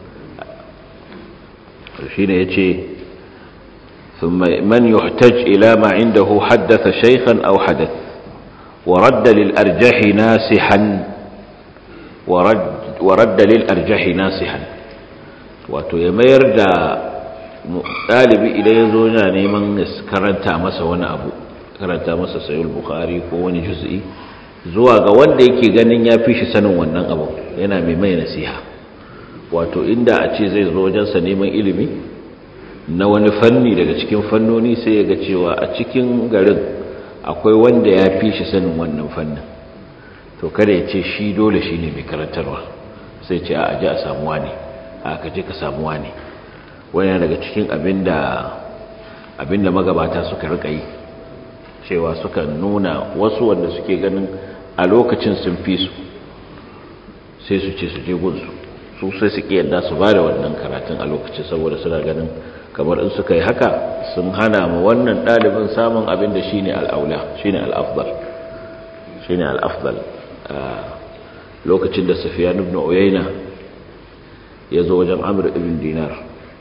Speaker 1: shine yace thumma man yuhtaj ila ma indahu haddatha shaykhan aw hadath wa radda lil arjah nasihan wa radd wa radda lil arjah nasihan wato ya mayar da dalibi idan yazo yana neman karanta masa wani abu karanta masa sayul bukhari ko wani juz'i zuwa ga wanda yake ganin ya fi shi sanin wannan abu yana mai mai nasiha wato inda a ce zai zo wajensa neman ilimi na wani fanni daga cikin fannoni sai ya ga cewa a cikin garin akwai wanda ya fi shi sanin wannan fannin to kada ya ce shi dole shi ne mai karantarwa sai ce a aji a samuwa ne a ka je ka samuwa ne wani daga cikin abinda magabata suka rika yi cewa suka nuna wasu wanda suke ganin a lokacin sun fi su sai su ce su je gunsu su sai suke yadda su ba da wannan karatun a lokacin saboda suna ganin kamar in suka yi haka sun hana ma wannan ɗalibin samun abin da shi ne al'aula shi ne al'afdal shi ne al'afdal lokacin da safiya ibn uyayna ya zo wajen amur ibn dinar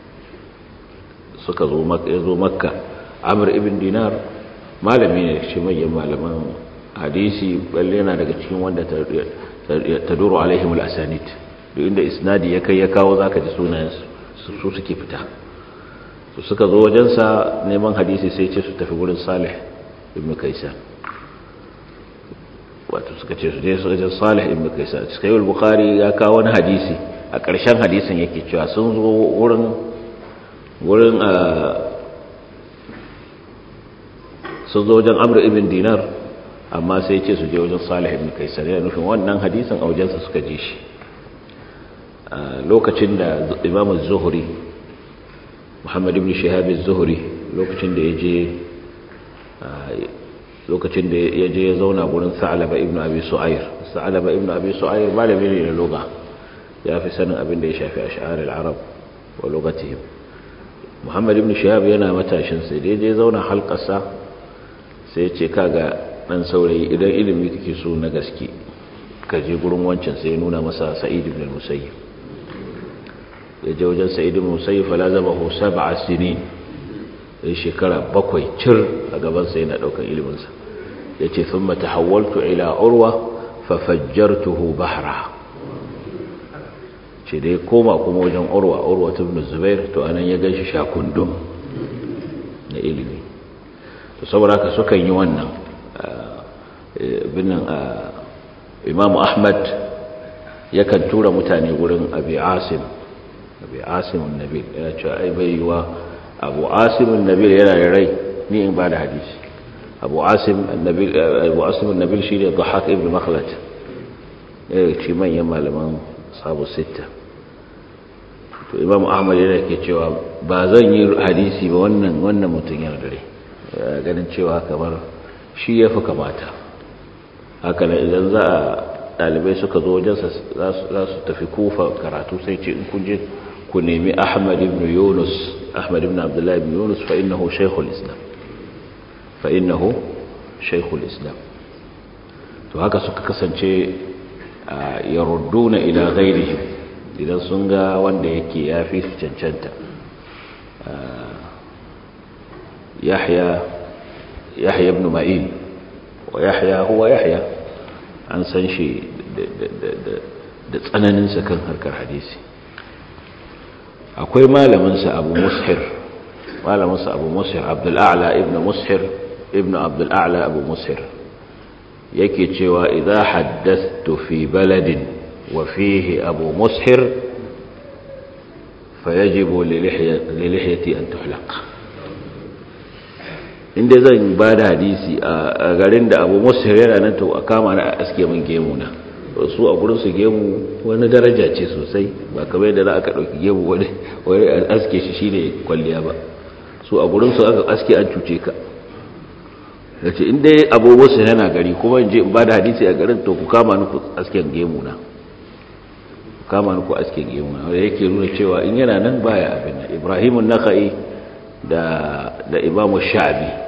Speaker 1: suka zo makka amur ibn dinar malami ne shi manyan malaman hadisi balle yana daga cikin wanda ta duru alaihimul asanid duk inda isnadi ya kai ya kawo zaka ji sunayen su suke fita su suka zo wajensa neman hadisi sai ce su tafi wurin salih ibn kaisan wato suka ce su je su wajen salih ibn kaisan cikin yi bukari ya kawo wani hadisi a ƙarshen hadisin yake cewa sun zo wurin wurin a sun zo wajen amur ibn dinar amma sai ce su je wajen salih ibn kaisan yana nufin wannan hadisin a wajensa suka ji shi lokacin da imam zuhuri muhammad ibn shihab zuhuri lokacin da ya je lokacin da ya je ya zauna gurin sa'alaba ibn abi su'air sa'alaba ibn abi su'air malami ne na lugha ya fi sanin abin da ya shafi ash'ar al-arab wa lugatihim muhammad ibn shihab yana matashin sai da ya je zauna halkarsa sai ya ce kaga dan saurayi idan ilimi kake so na gaske ka je gurin wancan sai ya nuna masa sa'id ibn al-musayyib ya je wajen sa'id ibn musayyib fala zabahu sab'a sinin sai shekara bakwai cir a gaban sa yana daukan ilimin sa yace thumma tahawwaltu ila urwa fa fajjartuhu bahra ce dai koma kuma wajen urwa urwa ibn zubair to anan ya ganshi shakundum na ilimi to saboda haka sukan yi wannan binnan imamu ahmad yakan tura mutane gurin abi asim abi asimun nabil yana cewa ai bai yiwa abu asimun nabil yana da rai ni in ba da hadisi abu asim nabil abu asimun nabil shi ne dhahak ibn makhlad ya ce manyan malaman sabu sita to imam ahmad yana ke cewa ba zan yi hadisi ba wannan wannan mutum yana da rai ganin cewa kamar shi ya fi kamata haka idan za a ɗalibai suka zo wajensa za su tafi kufa karatu sai ce in kun je ku nemi ahmad ibn yunus ahmad ibn abdullahi ibn yunus fa innahu shaykhul islam fa innahu shaykhul islam to haka suka kasance yarudduna ila ghairihim idan sun ga wanda yake yafi su cancanta yahya yahya ibn ma'in wa yahya huwa yahya an san shi da tsananinsa kan harkar hadisi akwai malaminsa abu mushir malaminsa abu mushir abdul'a'la ibn mushir ibn abdul'a'la abu mushir yake cewa idza haddathtu fi baladin wa fihi abu mushir fayajibu li lihyati an tuhlaq inda zan ba da hadisi a garin da abu musu yana nan to a kama na a aske min gemu na su a gurin su gemu wani daraja ce sosai ba kamar yadda za aka ɗauki gemu wani wani aske shi shine kwalliya ba su a gurin su aka aske an cuce ka da ce inda abu musu yana gari kuma in je in ba da hadisi a garin to ku kama ni ku asken gemu na ku kama ni ku asken gemu na wanda yake nuna cewa in yana nan baya abin nan ibrahimun nakai da da imamu sha'bi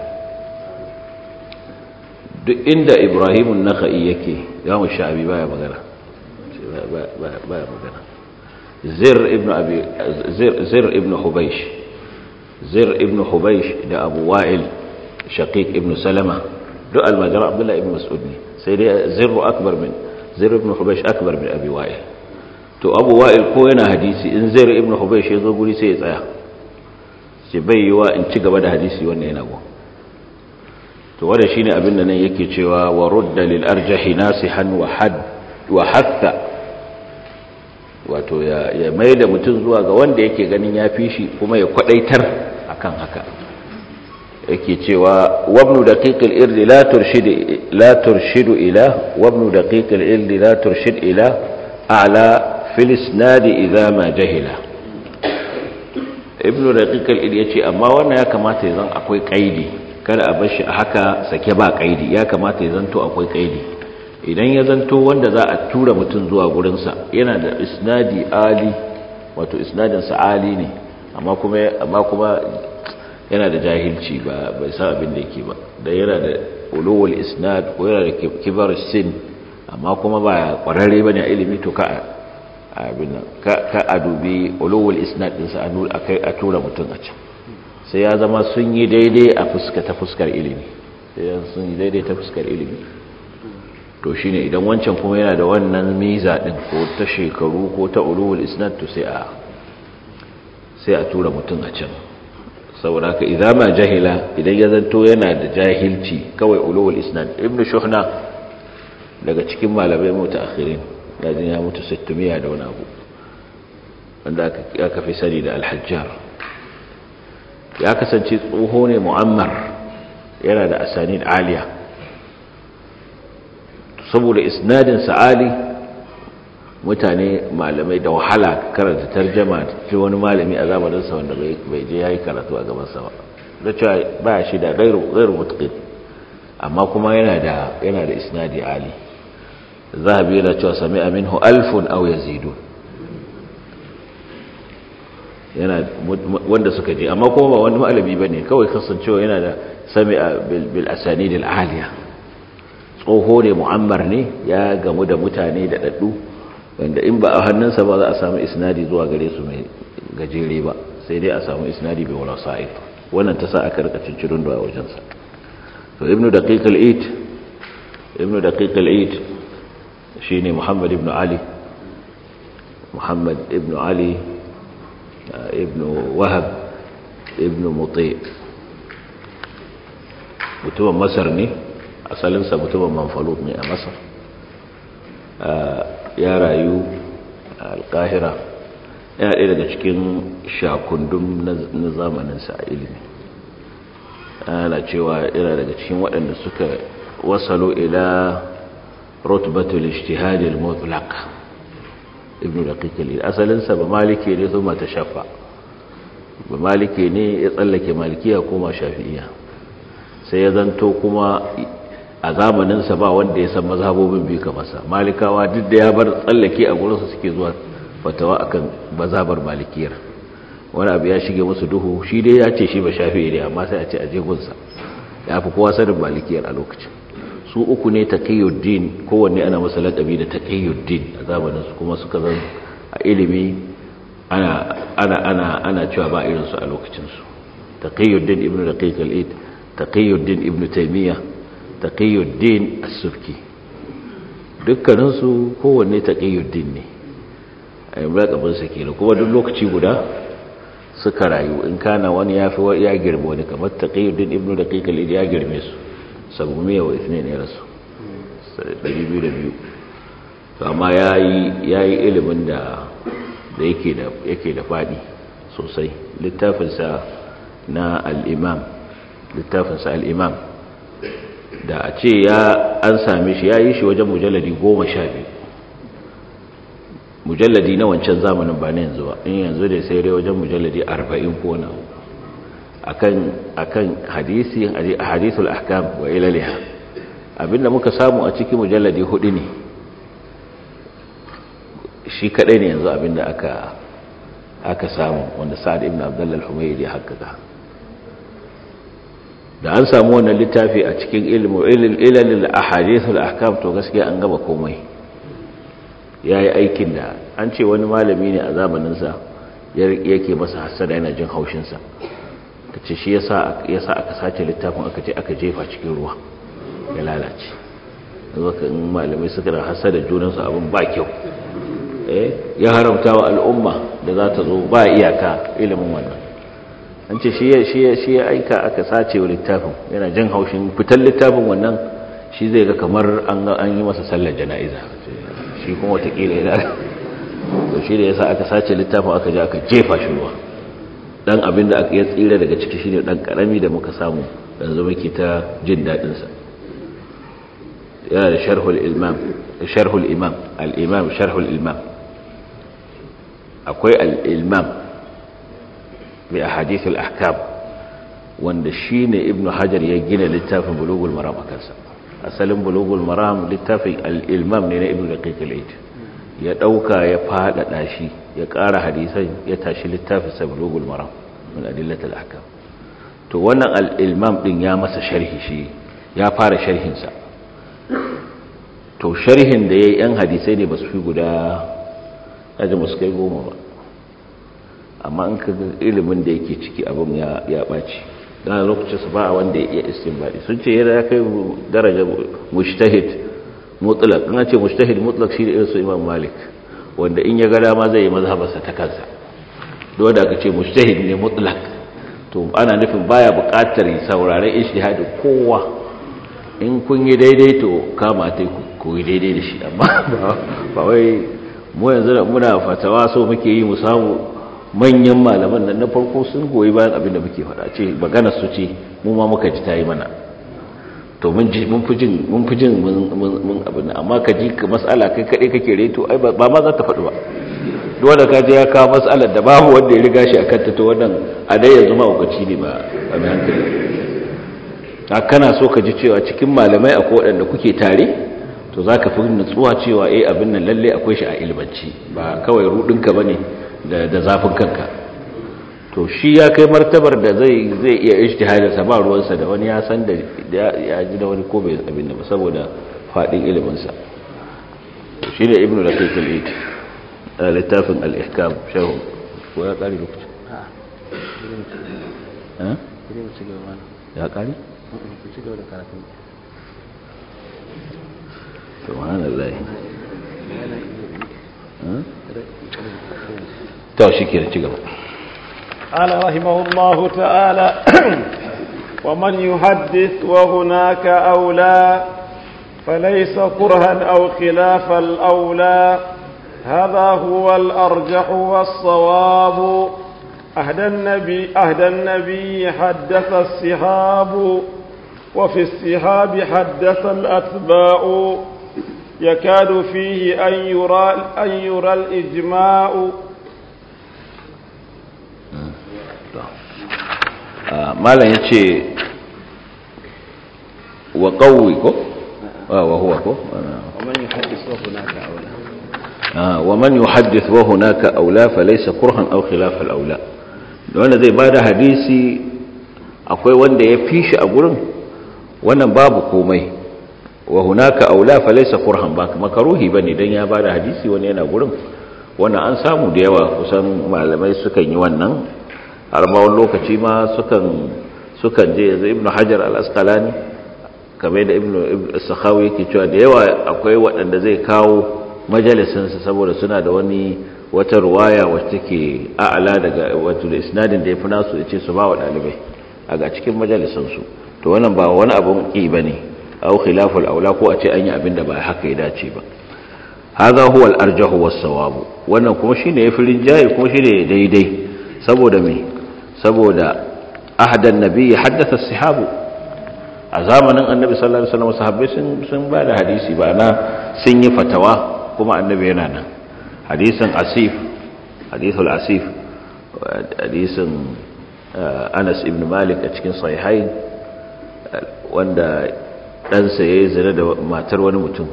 Speaker 1: duk inda ibrahimun naka'i yake imamu sha'bi baya magana baya magana zir ibn abi zir zir ibn hubaysh zir ibn hubaysh da abu wa'il shaqiq ibn salama duk almajara abdullahi ibn mas'ud ne sai dai zirru akbar min zir ibn hubaysh akbar min abi wa'il to abu wa'il ko yana hadisi in zir ibn hubaysh ya zo guri sai ya tsaya ce bai yi wa in ci gaba da hadisi wannan yana gun to wanda shine abin da nan yake cewa wa rudda lil arjahi nasihan wa had wa hatta wato ya ya maida mutum zuwa ga wanda yake ganin ya fi shi kuma ya kwadaitar akan haka yake cewa wabnu daqiqil irdi la turshid la turshidu ila wabnu daqiqil irdi la turshid ila a'la fil isnad idha ma jahila ibnu daqiq al yace amma wannan ya kamata ya zan akwai kaidi kada a bar shi a haka sake ba kaidi ya kamata ya zanto akwai kaidi idan ya zanto wanda za a tura mutum zuwa gurin sa yana da isnadi ali wato isnadin sa ali ne amma kuma amma kuma yana da jahilci ba bai san abin da yake ba da yana da ulul isnad ko yana da kibar sin amma kuma ba kwararre bane a ilimi to ka abin nan ka a dubi ulul isnad din sa a tura mutum a can sai ya zama sun yi daidai a fuska ta fuskar ilimi sai ya sun yi daidai ta fuskar ilimi to shine idan wancan kuma yana da wannan miza din ko ta shekaru ko ta ulul isnad to sai a sai a tura mutum a can saboda haka idan ma jahila idan ya zanto yana da jahilci kawai ulul isnad ibnu shuhna daga cikin malamai mutaakhirin ya jin ya mutu 600 da wani abu wanda aka fi sani da al-hajjar ya kasance tsoho ne mu'ammar yana da asanid aliya saboda isnadin sa'ali mutane malamai da wahala karanta tarjama ce wani malami a zamaninsa wanda bai je ya yi karatu a gabansa ba da cewa ba shi da gairu mutuƙin amma kuma yana da yana da isnadi ali zahabi yana cewa sami aminhu alfun aw yazidu yana wanda suka je amma kuma ba wani malami bane kawai kasancewa yana da sami bil asanid al aliya tsoho ne mu'ammar ne ya gamu da mutane da daddu wanda in ba a hannunsa ba za a samu isnadi zuwa gare su mai gajere ba sai dai a samu isnadi bai wala sa'id wannan ta sa aka rika cincirin da wajensa to ibnu daqiq al-eid ibnu daqiq al-eid shine muhammad ibnu ali muhammad ibnu ali ibnu wahab ibnu muti mutumin masar ne asalinsa mutumin manfalut ne a masar ya rayu a alkahira yana ɗaya daga cikin shakundun na zamaninsa a ilimi ana cewa yana daga cikin waɗanda suka wasalo ila rotbatul ishtihadil mutlaq ibn daqiq asalinsa ba maliki ne zuma ta shafa ba maliki ne ya tsallake malikiya kuma shafi'iya sai ya zanto kuma a zamaninsa ba wanda ya san mazhabobin biyu kamarsa malikawa duk da ya bar tsallake a gurinsa suke zuwa fatawa akan mazhabar malikiyar wani abu ya shige musu duhu shi dai ya ce shi ba shafi ne amma sai a ce a jegunsa ya fi kowa sanin malikiyar a lokacin su uku ne taqiyuddin kowanne ana masa laƙabi da taqiyuddin a zamaninsu kuma suka zan a ilimi ana ana ana ana cewa ba irinsu a lokacinsu taqiyuddin ibnu daqiq al-id taqiyuddin ibnu taymiyyah taqiyuddin as-subki dukkaninsu kowanne taqiyuddin ne a yi mulakabinsa ke kuma duk lokaci guda suka rayu in kana wani ya fi ya girme wani kamar taqiyuddin ibnu daqiq al ya girme su sabu miya wa ithnain ya rasu 202 to amma yayi yayi ilimin da da yake da yake da fadi sosai littafinsa na al-imam littafinsa al-imam da a ce ya an same shi ya yi shi wajen mujalladi goma sha biyu mujalladi na wancan zamanin ba na yanzu ba in yanzu da sai dai wajen mujalladi arba'in ko na akan akan hadisi hadithul ahkam wa ilaliha abinda muka samu a cikin mujalladi hudu ne shi kadai ne yanzu abinda aka aka samu wanda sa'ad ibn abdullah al-humaydi ya hakkaka da an samu wannan littafi a cikin ilmu ilalil ahadithul ahkam to gaskiya an gaba komai yayi aikin da an ce wani malami ne a zamanin sa yake masa hasada yana jin haushin sa kace shi yasa yasa aka sace littafin aka je aka jefa cikin ruwa ya lalace yanzu kan malamai suka da hasada junan su abin ba kyau eh ya haramta wa al'umma da za ta zo ba iyaka ilimin wannan an ce shi ya aika aka sace wa littafin yana jin haushin fitar littafin wannan shi zai ga kamar an yi masa sallar jana'iza shi kuma watakila yana to shi da yasa aka sace littafin aka je aka jefa shi ruwa dan abin da aka yi tsira daga ciki shine dan karami da muka samu yanzu muke ta jin dadin sa yana da sharhul imam sharhul imam al-imam sharhul imam akwai al-imam bi ahadith al-ahkam wanda shine ibnu hajar ya gina littafin bulugul maram akansa asalin bulugul maram littafin al-ilmam ne na ibnu daqiq al-aid ya dauka ya fadada shi ya ƙara hadisan ya tashi littafin sa bulugul maram min adillat al-ahkam to wannan al-ilmam din ya masa sharhi shi ya fara sharhin sa to sharhin da yayi yan hadisai ne basu fi guda aje musu kai goma ba amma in ka ga ilimin da yake ciki abin ya ɓaci don lokacin su ba a wanda ya iya istinbadi sun ce yana kai daraja mushtahid mutlaq in ce mushtahid mutlaq shi da irin su imam malik wanda in ya ga dama zai yi mazhabarsa ta kansa duk wanda aka ce mushtahid ne mutlaq to ana nufin baya buƙatar sauraren ijtihadin kowa in kun yi daidai to kama ta ku yi daidai da shi amma ba wai mu yanzu muna fatawa so muke yi mu samu manyan malaman nan na farko sun goyi bayan abin da muke faɗa ce magana su ce mu ma muka ji ta yi mana to mun ji mun fi jin mun fi jin mun abin amma ka ji ka mas'ala kai kaɗai kake reto ai ba ma za ta faɗi ba duk wanda ka je ya kawo mas'alar da babu wanda ya riga shi akan ta to wannan a dai yanzu ma ukaci ne ba a mai hankali a kana so ka ji cewa cikin malamai akwai waɗanda kuke tare to za ka fi nutsuwa cewa eh abin nan lalle akwai shi a ilmanci ba kawai rudinka ba ne da zafin kanka to shi ya kai martabar da zai zai iya ijtihadinsa ba ruwansa da wani ya san da ya ji da wani ko bai abin da ba saboda faɗin iliminsa shi ne ibnu da kai kalid a littafin al-ihkam shahu ko ya ƙari lokaci ya ƙari? subhanallah to shikenan ci gaba
Speaker 2: قال رحمه الله تعالى ومن يحدث وهناك أولى فليس كرها أو خلاف الأولى هذا هو الأرجح والصواب أهدى النبي, أهدى النبي حدث الصحاب وفي السحاب حدث الأتباع يكاد فيه أن يرى, أن يرى الإجماع
Speaker 1: malam ya ce wa ƙauwi ko? wa huwa ko? wa man yuhaddith wa hunaka aula falaysa kurhan aw khilaf al aula wanda zai bada hadisi akwai wanda ya fi shi a gurin wannan babu komai wa hunaka aula falaysa kurhan ba makaruhi bane dan ya bada hadisi wani yana gurin wannan an samu da yawa kusan malamai sukan yi wannan har ma wani lokaci ma sukan sukan je yanzu ibnu hajar al-asqalani kamar da ibnu sakhawi yake cewa da yawa akwai waɗanda zai kawo majalisinsa saboda suna da wani wata ruwaya wacce take a'ala daga wato da isnadin da yafi nasu yace su ba wa dalibai a ga cikin majalisinsu to wannan ba wani abun ki bane au khilaful aula ko a ce an yi abin da ba haka ya dace ba hadha huwa al-arjahu was-sawabu wannan kuma shine yafi rinjaye kuma shine daidai saboda me saboda ahadan nabi haddatha sahabu a zamanin annabi sallallahu alaihi wasallam sahabbai sun sun ba da hadisi ba na sun yi fatawa kuma annabi yana nan hadisin asif hadithul asif hadisin Anas ibn Malik a cikin sahihain wanda ɗansa ya yi zina da matar wani mutum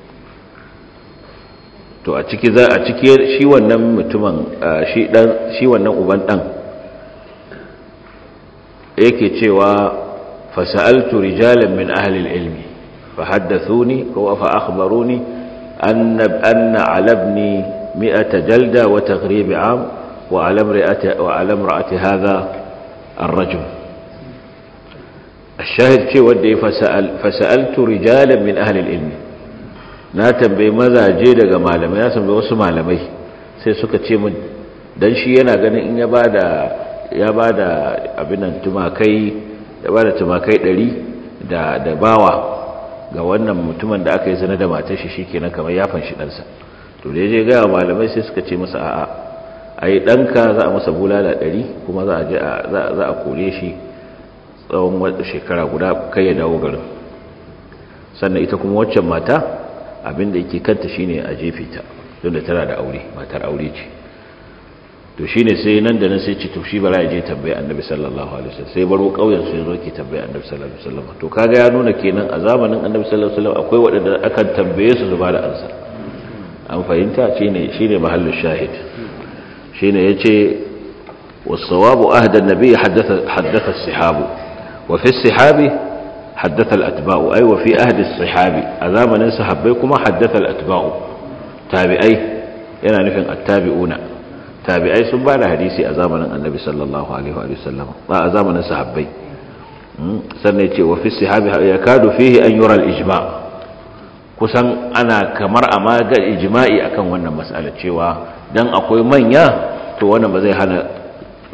Speaker 1: to a ciki za a ciki shi wannan mutumin shi dan shi wannan uban dan yake cewa fasaltu rijalan min ahli al-ilmi fahaddathuni ko fa akhbaruni anna anna ala ibni mi'ata jalda wa taghrib 'am wa ala imra'ati wa ala imra'ati hadha ar-rajul الشاهد شيء ودي فسأل فسألت رجالا من أهل العلم na tambayi mazaje daga malamai na tambayi wasu malamai sai suka ce min dan shi yana ganin in ya bada ya bada abin nan tumakai ya bada tumakai 100 da da bawa ga wannan mutumin da aka yi zina da matar shi shikenan kamar ya fanshi ɗansa to da je ga malamai sai suka ce masa a'a ai danka za a masa bulala 100 kuma za a je za a kore shi tsawon wata shekara guda kai ya dawo garin sannan ita kuma waccan mata abinda yake kanta shine a jefe ta don da tana da aure matar aure ce to shine sai nan da nan sai ci to shi bara ya je tambaye annabi sallallahu alaihi wasallam sai baro kauyen sai zo ke tambaye annabi sallallahu alaihi wasallam to kaga ya nuna kenan a zamanin annabi sallallahu alaihi wasallam akwai waɗanda akan tambaye su su ba da ansa an fahimta shine shine mahallin shahid shine yace was-sawabu ahda an-nabi haddatha haddatha as-sahabu وفي الصحابي حدث الأتباع أي وفي أهد الصحابي أذامن صحابي كما حدث الأتباع تابعي yana nufin attabi'una tabi'ai sun ba da hadisi a zamanin annabi sallallahu alaihi wa sallam ba a zamanin sahabbai sannan ce wa fi sahabi ya kadu fihi an yura al-ijma kusan ana kamar a maga ijma'i akan wannan mas'ala cewa dan akwai manya to wannan ba zai hana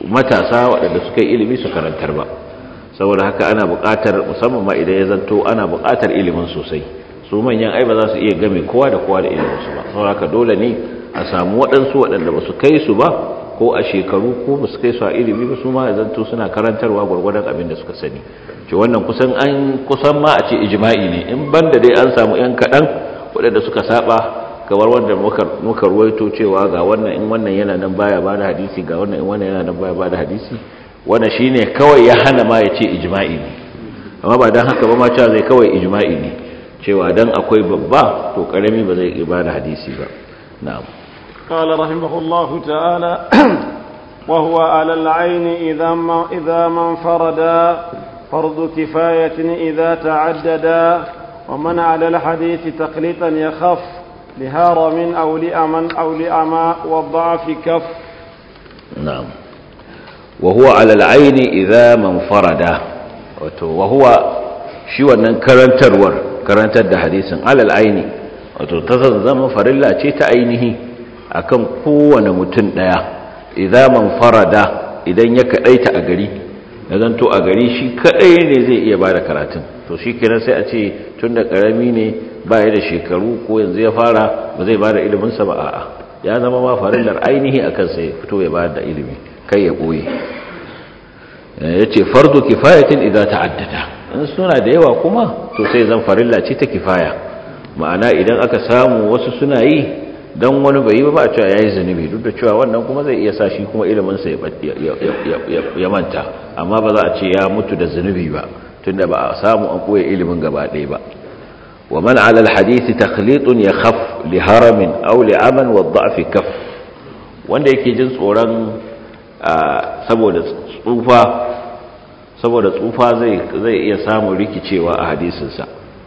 Speaker 1: matasa waɗanda suka yi ilimi su karantar ba saboda haka ana buƙatar musamman ma idan ya zanto ana buƙatar ilimin sosai su manyan ai ba za su iya game kowa da kowa da iliminsu ba saboda haka dole ne a samu waɗansu waɗanda ba su kai su ba ko a shekaru ko ba su kai su a ilimi ba su ma ya zanto suna karantarwa gwargwadon abin da suka sani ce wannan kusan an kusan ma a ce ijma'i ne in banda dai an samu yan kaɗan waɗanda suka saba kamar wanda muka ruwaito cewa ga wannan in wannan yana nan baya ba da hadisi ga wannan in wannan yana nan baya ba da hadisi wannan shine kawai ya hana ma ya ce ijma'i ne amma ba dan haka ba ma cewa zai kawai ijma'i ne cewa dan akwai babba to karami ba zai ba da hadisi ba na'am
Speaker 2: قال رحمه الله تعالى وهو على العين إذا ما إذا ما انفردا فرض كفاية إذا تعددا ومن على الحديث تقليطا يخف لهرم أو لأمن أو لأما والضعف كف
Speaker 1: نعم وهو على العين إذا ما انفردا وهو shi wannan karantarwar karantar da hadisin alal aini wato ta zama farilla ce ta ainihi akan kowane mutum daya idan man farada idan ya kadaita a gari ya zanto a gari shi kadai ne zai iya bada karatun to shi kenan sai a ce tun da karami ne baya da shekaru ko yanzu ya fara ba zai bada ilimin sa ba a'a ya zama ma farillar ainihi akan sai fito ya bada ilimi kai ya boye yace fardu kifayatin idza ta'addada in suna da yawa kuma to sai zan farilla ce ta kifaya ma'ana idan aka samu wasu suna yi dan wani bai yi ba a cewa yayi zunubi duk da cewa wannan kuma zai iya sa shi kuma ilimin sa ya manta amma ba za a ce ya mutu da zunubi ba tunda ba a samu an koya ilimin gaba ɗaya ba wa man ala alhadith takhlitun yakhaf li haramin aw li aman wa dha'f kaf wanda yake jin tsoron saboda tsufa saboda tsufa zai zai iya samun rikicewa a hadisinsa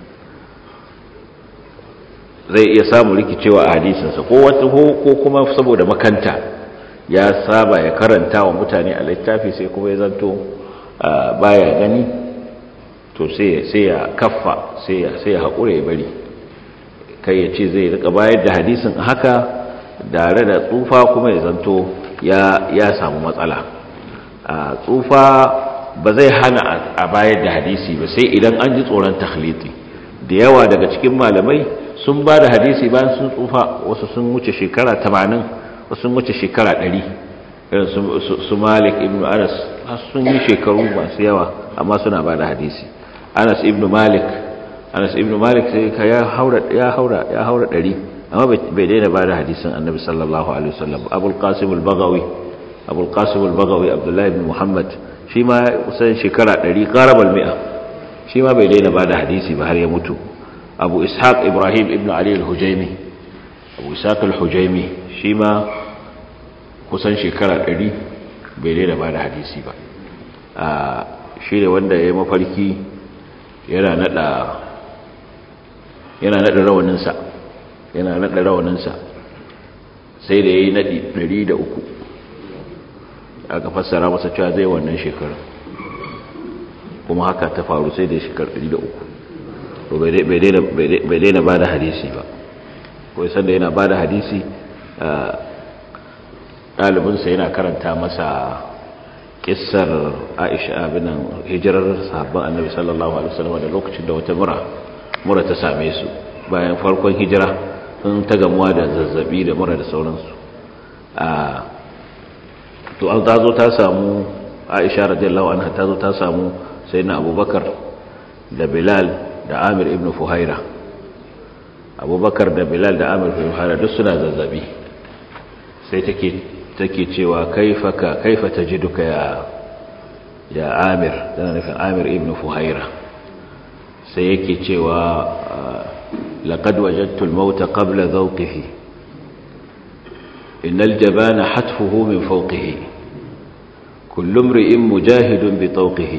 Speaker 1: zai iya samun rikicewa a hadisinsa ko wata ko kuma saboda makanta ya saba ya karanta wa mutane a littafi sai kuma ya zanto baya gani to sai ya kaffa sai ya sai ya haƙura ya bari kai ya ce zai rika bayar da hadisin haka tare da tsufa kuma ya zanto ya samu matsala a tsufa ba zai hana a bayar da hadisi ba sai idan an ji tsoron takhliti da yawa daga cikin malamai sun ba da hadisi bayan sun tsufa wasu sun wuce shekara 80 wasu sun wuce shekara 100 irin su malik ibn anas sun yi shekaru masu yawa amma suna ba da hadisi anas ibn malik anas ibn malik sai ka ya haura ya haura ya haura 100 amma bai daina ba da hadisin annabi sallallahu alaihi wasallam abul qasim al-baghawi abul qasim al-baghawi abdullahi ibn muhammad shi ma kusan shekara 100 qarabal mi'a shi ma bai daina ba da hadisi ba har ya mutu abu ishaq ibrahim ibn ali al-hujaimi abu ishaq al-hujaimi shi ma kusan shekara 100 bai daina ba da hadisi ba a shi ne wanda ya yi mafarki yana nada yana nada rawaninsa yana nada rawaninsa sai da ya yi nadi 103 aka fassara masa cewa zai wannan shekarar kuma haka ta faru sai da shekar 300 to bai daina ba da hadisi ba kawai sanda yana ba da hadisi ɗalibinsa yana karanta masa kissar aisha abinan hijirar sahabban annabi sallallahu alaihi wasallam da lokacin da wata mura mura ta same su bayan farkon hijira sun ta gamuwa da zazzabi da mura da sauransu to an tazo ta samu aisha radiyallahu anha tazo ta samu sayyidina abubakar da bilal da amir ibn fuhaira abubakar da bilal da amir ibn fuhaira duk suna zazzabi sai take take cewa kaifaka kaifa tajiduka ya ya amir tana nufin amir ibn fuhaira sai yake cewa laqad wajadtu al-maut qabla dhawqihi innal jabana hatfuhu min fawqihi kullu imri'in mujahidun bi tawqihi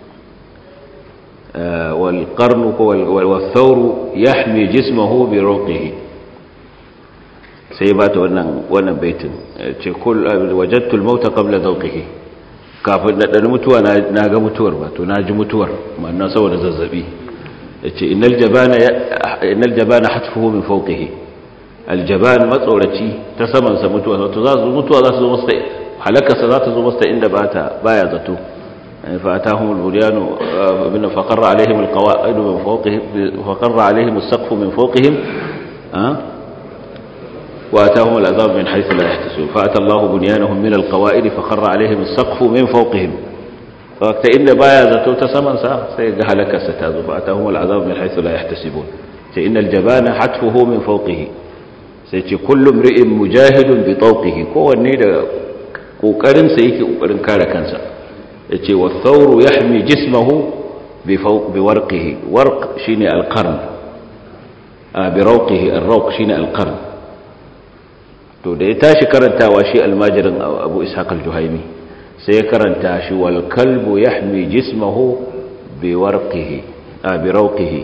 Speaker 1: والقرن والثور يحمي جسمه برقه sai ba ta wannan wannan baitin ce kul wajadtu al-maut qabla dawqihi kafin da dan mutuwa na ga mutuwar ba to na ji mutuwar manna saboda zazzabi yace innal jabana innal jabana hatfuhu min fawqihi aljaban matsoraci ta saman sa mutuwa to za su mutuwa za su zo masa halakarsa za ta zo masa inda bata baya zato fa atahum al-buryanu bin faqarra alaihim al-qawa'id min fawqihim faqarra alaihim as-saqfu min fawqihim واتاهم العذاب من حيث لا يحتسبون فاتى الله بنيانهم من القواعد فخر عليهم السقف من فوقهم فوقت إن بايا زتو تسمن سا سيجا هلك ستازو فاتاهم العذاب من حيث لا يحتسبون إن الجبان حتفه من فوقه سيجي كل امرئ مجاهد بطوقه kowanne da kokarin sa yake kokarin kare kansa yace wa thawru yahmi jismahu bi fawq bi warqihi warq shine al-qarn bi rawqihi ar-rawq shine al-qarn to da ya tashi karantawa shi almajirin abu ishaq al-juhaimi sai ya karanta shi wal kalbu yahmi jismahu bi warqihi a bi rawqihi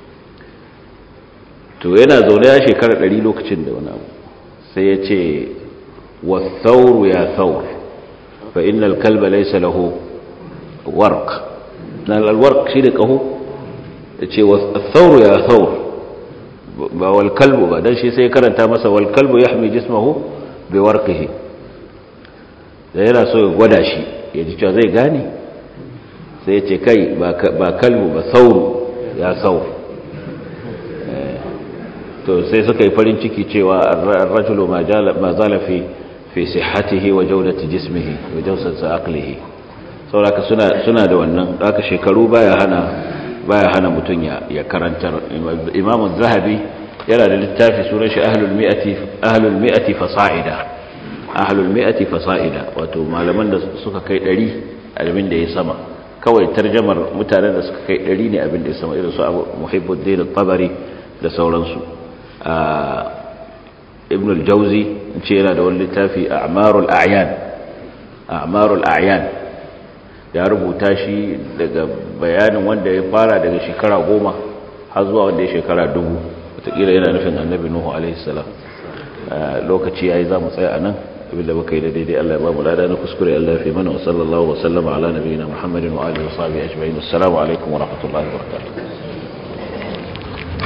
Speaker 1: to yana zaune ya shekara 100 lokacin da wani abu sai ya ce wathawru ya thawr fa innal kalba laysa lahu warq nan al-warq shi da kaho yace wathawru ya thawr ba wal kalbu ba dan shi sai karanta masa wal kalbu yahmi jismahu bi warqihi da yana so ya gwada shi ya ji cewa zai gane sai ya ce kai ba kalbu ba sauru ya saur to sai suka yi farin ciki cewa ar-rajulu ma zala fi fi sihhatihi wa jawdati jismihi wa jawsati aqlihi saboda suna suna da wannan haka shekaru baya hana baya hana mutum ya karantar imamu zahabi yana da littafi sunan shi ahlul mi'ati ahlul mi'ati fasa'ida ahlul mi'ati fasa'ida wato malaman da suka kai 100 abin da ya sama kawai tarjamar mutanen da suka kai 100 ne abin da ya sama irin su Abu Muhibbuddin al-Tabari da sauransu ibn al-Jawzi ce yana da wani littafi a'marul a'yan a'marul a'yan ya rubuta shi daga bayanin wanda ya fara daga shekara goma har zuwa wanda ya shekara dubu watakila yana nufin annabi nuhu alaihissalam lokaci ya yi za mu tsaya a nan abinda baka yi da daidai allah ya ba mu lada na kuskure allah fi mana wa sallallahu wa sallama ala nabiyina muhammadin wa alihi wa sahbihi ajma'in assalamu alaikum wa rahmatullahi wa barakatuh